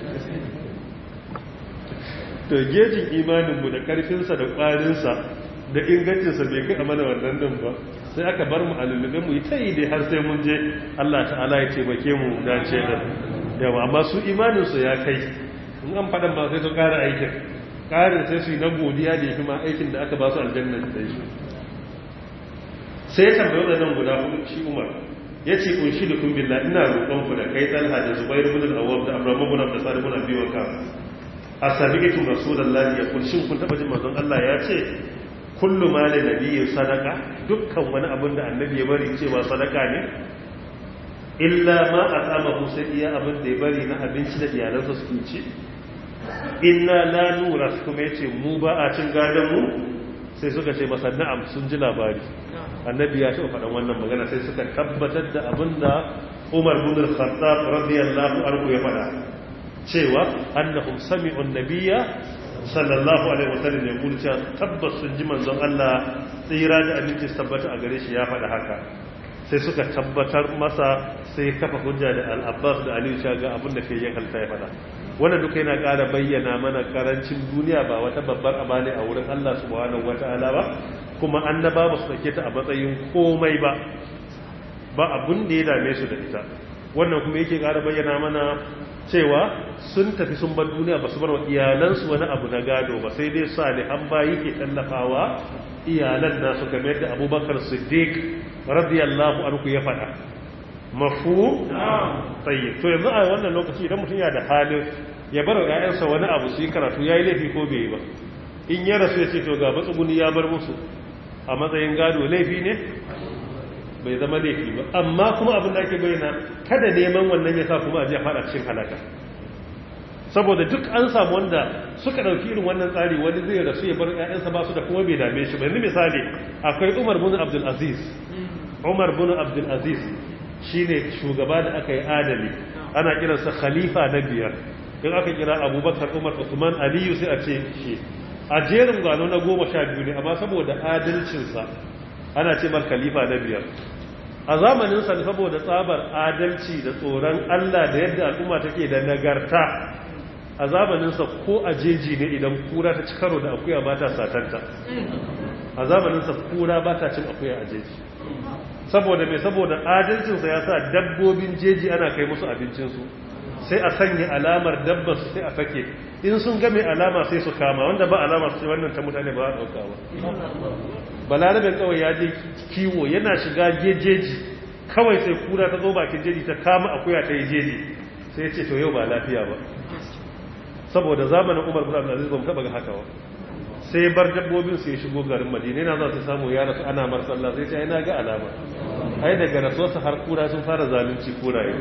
to gejin imaninmu da ƙarfinsa da ƙwarinsa da ingancinsa bai kai a mana wannan din ba sai aka bar mu a lullube mu yi ta yi dai har sai mun je allah ta'ala ya taimake mu dace da yawa amma su imaninsu ya kai in an faɗan ba sai su ƙara aikin ƙarin sai su yi na godiya da ya fi ma aikin da aka ba su aljanna da shi sai ya tambayi waɗannan guda hudu shi umar ya ce kunshi da kun billah ina roƙon ku da kai talha da zubair ibn al-awwab da abraham ibn abd sa'id ibn abi waqas asabiqatu rasulullahi ya kun shin kun taba jin manzon Allah ya ce kullu mali nabiyyin sadaka dukkan wani abin da annabi ya bari cewa sadaka ne illa ma at'amahu sai iya abin da ya bari na abinci da iyalansa su ci inna la nura kuma yace mu ba a cin gadon mu sai suka ce masa na'am sun ji labari annabi ya taɓa faɗan wannan magana sai suka tabbatar da abin da umar bin al-khattab radiyallahu anhu ya faɗa cewa annahum sami'u an-nabiyya sallallahu alaihi wasallam ya kula cewa tabbas sun ji manzon Allah tsira da abinci tabbata a gare shi ya faɗa haka sai suka tabbatar masa sai kafa hujja da al-abbas da aliyu ga abin da ke yin halta ya faɗa wanda duka yana ƙara bayyana mana karancin duniya ba wata babbar amane a wurin Allah subhanahu wata'ala ba kuma annaba ba su sake ta a matsayin komai ba ba abun da ya dame su da ita wannan kuma yake ƙara bayyana mana cewa sun tafi sun bar duniya ba su bar wa iyalansu wani abu na gado ba sai dai salihan bayi ke tallafawa iyalan nasu game da abubakar siddiq radiyallahu anhu ya faɗa mafu tsaye to yanzu a wannan lokaci idan mutum ya da halin ya bar wa 'ya'yansa wani abu su yi karatu ya yi laifi ko bai yi ba in ya rasu ya ce to ga matsuguni ya bar musu a matsayin gado laifi ne bai zama laifi ba amma kuma abin da ake bayyana kada neman wannan ya sa kuma a je fada cikin halaka saboda duk an samu wanda suka dauki irin wannan tsari wani zai rasu ya bar ƴaƴansa ba su da kuma bai dame shi ba yanzu misali akwai Umar bin Abdul Aziz Umar bin Abdul Aziz shine shugaba da aka yi adali ana kiransa khalifa na biyar in aka kira Abubakar Umar Uthman Aliyu sai a ce shi a jerin gano na goma sha biyu ne amma saboda adalcinsa ana ce mar khalifa na biyar a zamaninsa saboda tsabar adalci da tsoron Allah da yadda al'umma take da nagarta a zamaninsa ko a jeji ne idan kura ta ci karo da akuya ba ta satanta a zamaninsa kura ba ta cin akuya a jeji saboda mai saboda adalcinsa ya sa dabbobin jeji ana kai musu abincinsu sai a sanya alamar dabbasu sai a sake in sun ga mai alama sai su kama wanda ba alama su ce wannan ta mutane ba a ɗauka ba balarabin kawai ya je kiwo yana shiga jeji kawai sai kura ta zo bakin jeji ta kama akuya ta yi jeji sai ya ce to yau ba lafiya ba saboda zamanin umar bin abdulaziz ba mu taba ga haka ba sai bar dabbobin su ya shigo garin madina yana za su samu ya rasu ana mar sallah sai ce ai na ga alama ai daga rasuwarsa har kura sun fara zalunci kuraye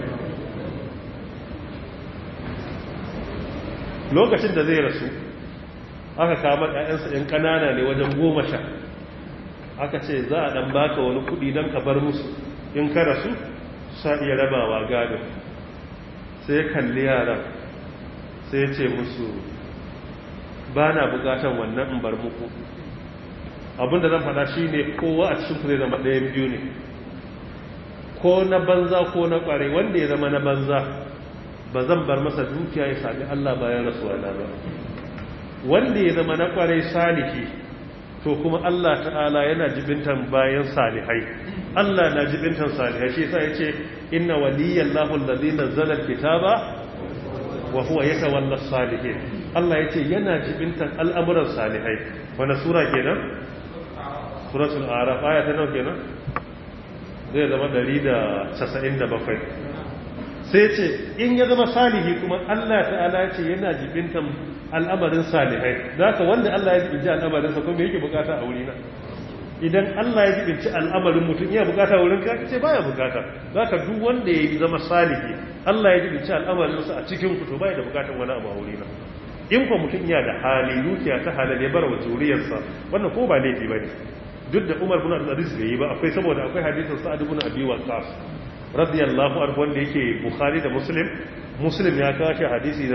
lokacin da zai rasu aka kama ƴaƴansa ɗin ƙanana ne wajen goma sha aka ce za a ɗan baka wani kuɗi don ka bar musu in ka rasu sa iya rabawa gado sai kalli yaran sai ce musu ba na bukatan wannan in bar muku abinda zan faɗa shi ne kowa a cikin zai zama ɗayan biyu ne ko na banza ko na ƙware wanda ya zama na banza ba zan bar masa dukiya ya sami Allah bayan rasuwa na ba wanda ya zama na ƙware salihi to kuma Allah ta'ala yana jibintan bayan salihai Allah na jibintan salihai shi yasa yace inna waliyallahu allazi nazzala alkitaba wa huwa yatawalla salihin Allah yace yana jibintan al'amuran salihai wanda sura kenan suratul araf aya ta nawa kenan zai zama 197 sai ce in ya zama salihi kuma Allah ta'ala ce yana jibintan al'amarin salihai zaka wanda Allah ya jibinci al'amarinsa kuma yake bukata a wurina idan Allah ya jibinci al'amarin mutum ya bukata wurin ka ce baya bukata zaka duk wanda ya zama salihi Allah ya jibinci al'amarinsa a cikin ku to baya da bukatan wani abu a wurina in ko mutum ya da hali dukiya ta halal ya bar wa zuriyarsa wannan ko ba laifi bane duk da Umar bin Abdul Aziz bai yi ba akwai saboda akwai hadisin Sa'ad ibn Abi Waqqas radiyallahu anhu wanda yake Bukhari da Muslim Muslim ya kashi hadisi na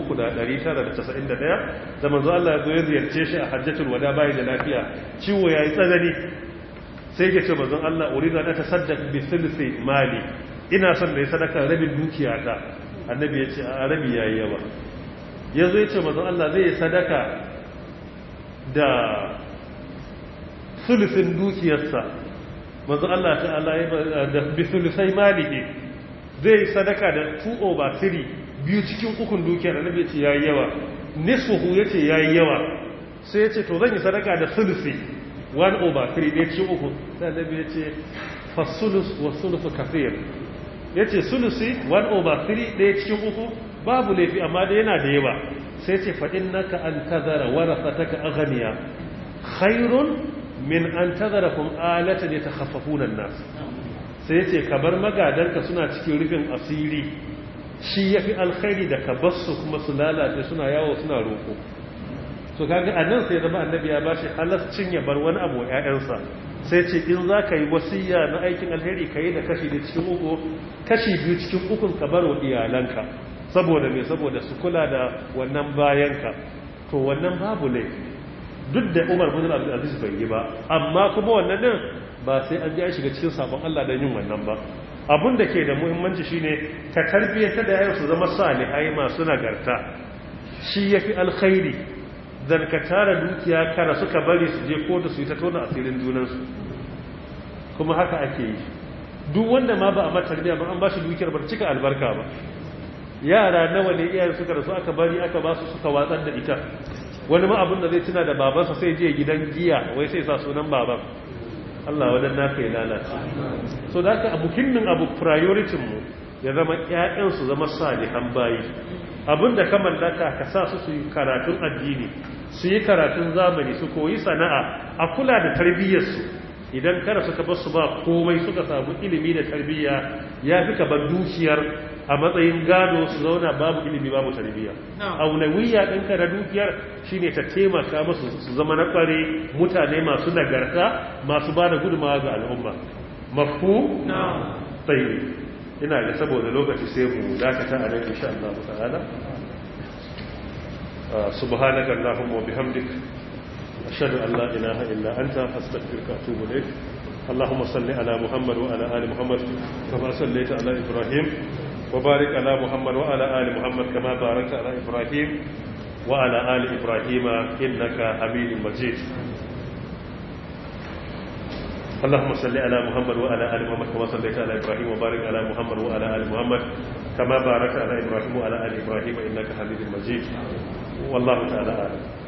3991 da manzo Allah ya zo ya ziyarce shi a Hajjatul Wada bai da lafiya ciwo yayi tsanani sai ya ce manzo Allah uridu an tasaddaq bi thuluthi mali ina son da ya sadaka rabin dukiyata annabi ya ce a rabi yayi yawa yazo ya ce manzo Allah zai yi sadaka da thuluthin dukiyarsa manzo Allah ta'ala ya da bisulusai maliki zai sadaka da 2 over 3 biyu cikin ukun dukiyar annabi yace yayi yawa nisfuhu yace yayi yawa sai yace to zan yi sadaka da sulusi 1 over 3 ne cikin uku sai annabi yace fasulus wa sulusu kafir yace sulusi 1 over 3 ɗaya cikin uku babu laifi amma da yana da yawa sai yace fa innaka an tazara warathataka aghniya khairun min an tazarakum alatan yatakhafafuna an-nas sai yace ka bar magadanka suna cikin rufin asiri shi yafi alkhairi da ka basu kuma su lalace suna yawo suna roko to kaga anan sai zama annabi ya bashi halascin ya bar wani abu ƴaƴansa sai ce in za ka yi wasiya na aikin alheri ka yi da kashi da cikin uku kashi biyu cikin ukun ka bar wa iyalanka saboda me saboda su kula da wannan bayanka to wannan babu laifi duk da umar bin abdulaziz bai yi ba amma kuma wannan din ba sai an ji an shiga cikin sabon Allah don yin wannan ba abun da ke da muhimmanci shine ka tarbiyyata da yayin su zama salihai masu nagarta shi yafi alkhairi dan ka tara dukiya kara suka bari su je ko da su yi ta tona asirin junansu kuma haka ake yi duk wanda ma ba a mata tarbiyya ba an ba shi dukiyar ba cika albarka ba yara nawa ne iyayen suka rasu aka bari aka ba su suka watsar da ita wani ma abin da zai tuna da babansa sai je gidan giya wai sai sa sunan baban Allah wadan naka ya lalace so da haka muhimmin abu priority mu ya zama ƴaƴan su zama salihan bayi abinda ka mallaka ka sa su su yi karatun addini su yi karatun zamani su koyi sana'a a kula da tarbiyyar su idan kada suka bar su ba komai suka samu ilimi da tarbiyya ya fi ka bar dukiyar a matsayin gado su zauna babu ilimi babu tarbiyya aunawiyya ɗinka da dukiyar shine ta taimaka musu su zama na ƙware mutane masu nagarta masu ba da gudunmawa ga al'umma mafu tsaye ina da saboda lokaci sai mu dakata a nan insha Allah ta'ala subhanaka allahumma wa bihamdik ashhadu an la ilaha illa anta astaghfiruka wa atubu ilayk اللهم صل على محمد وعلى ال محمد كما صليت على ابراهيم وبارك على محمد وعلى آل محمد كما باركت على إبراهيم وعلى آل إبراهيم إنك حميد مجيد اللهم صل على محمد وعلى آل محمد كما صليت على إبراهيم وبارك على محمد وعلى آل محمد كما باركت على إبراهيم وعلى آل إبراهيم إنك حميد مجيد والله تعالى أعلم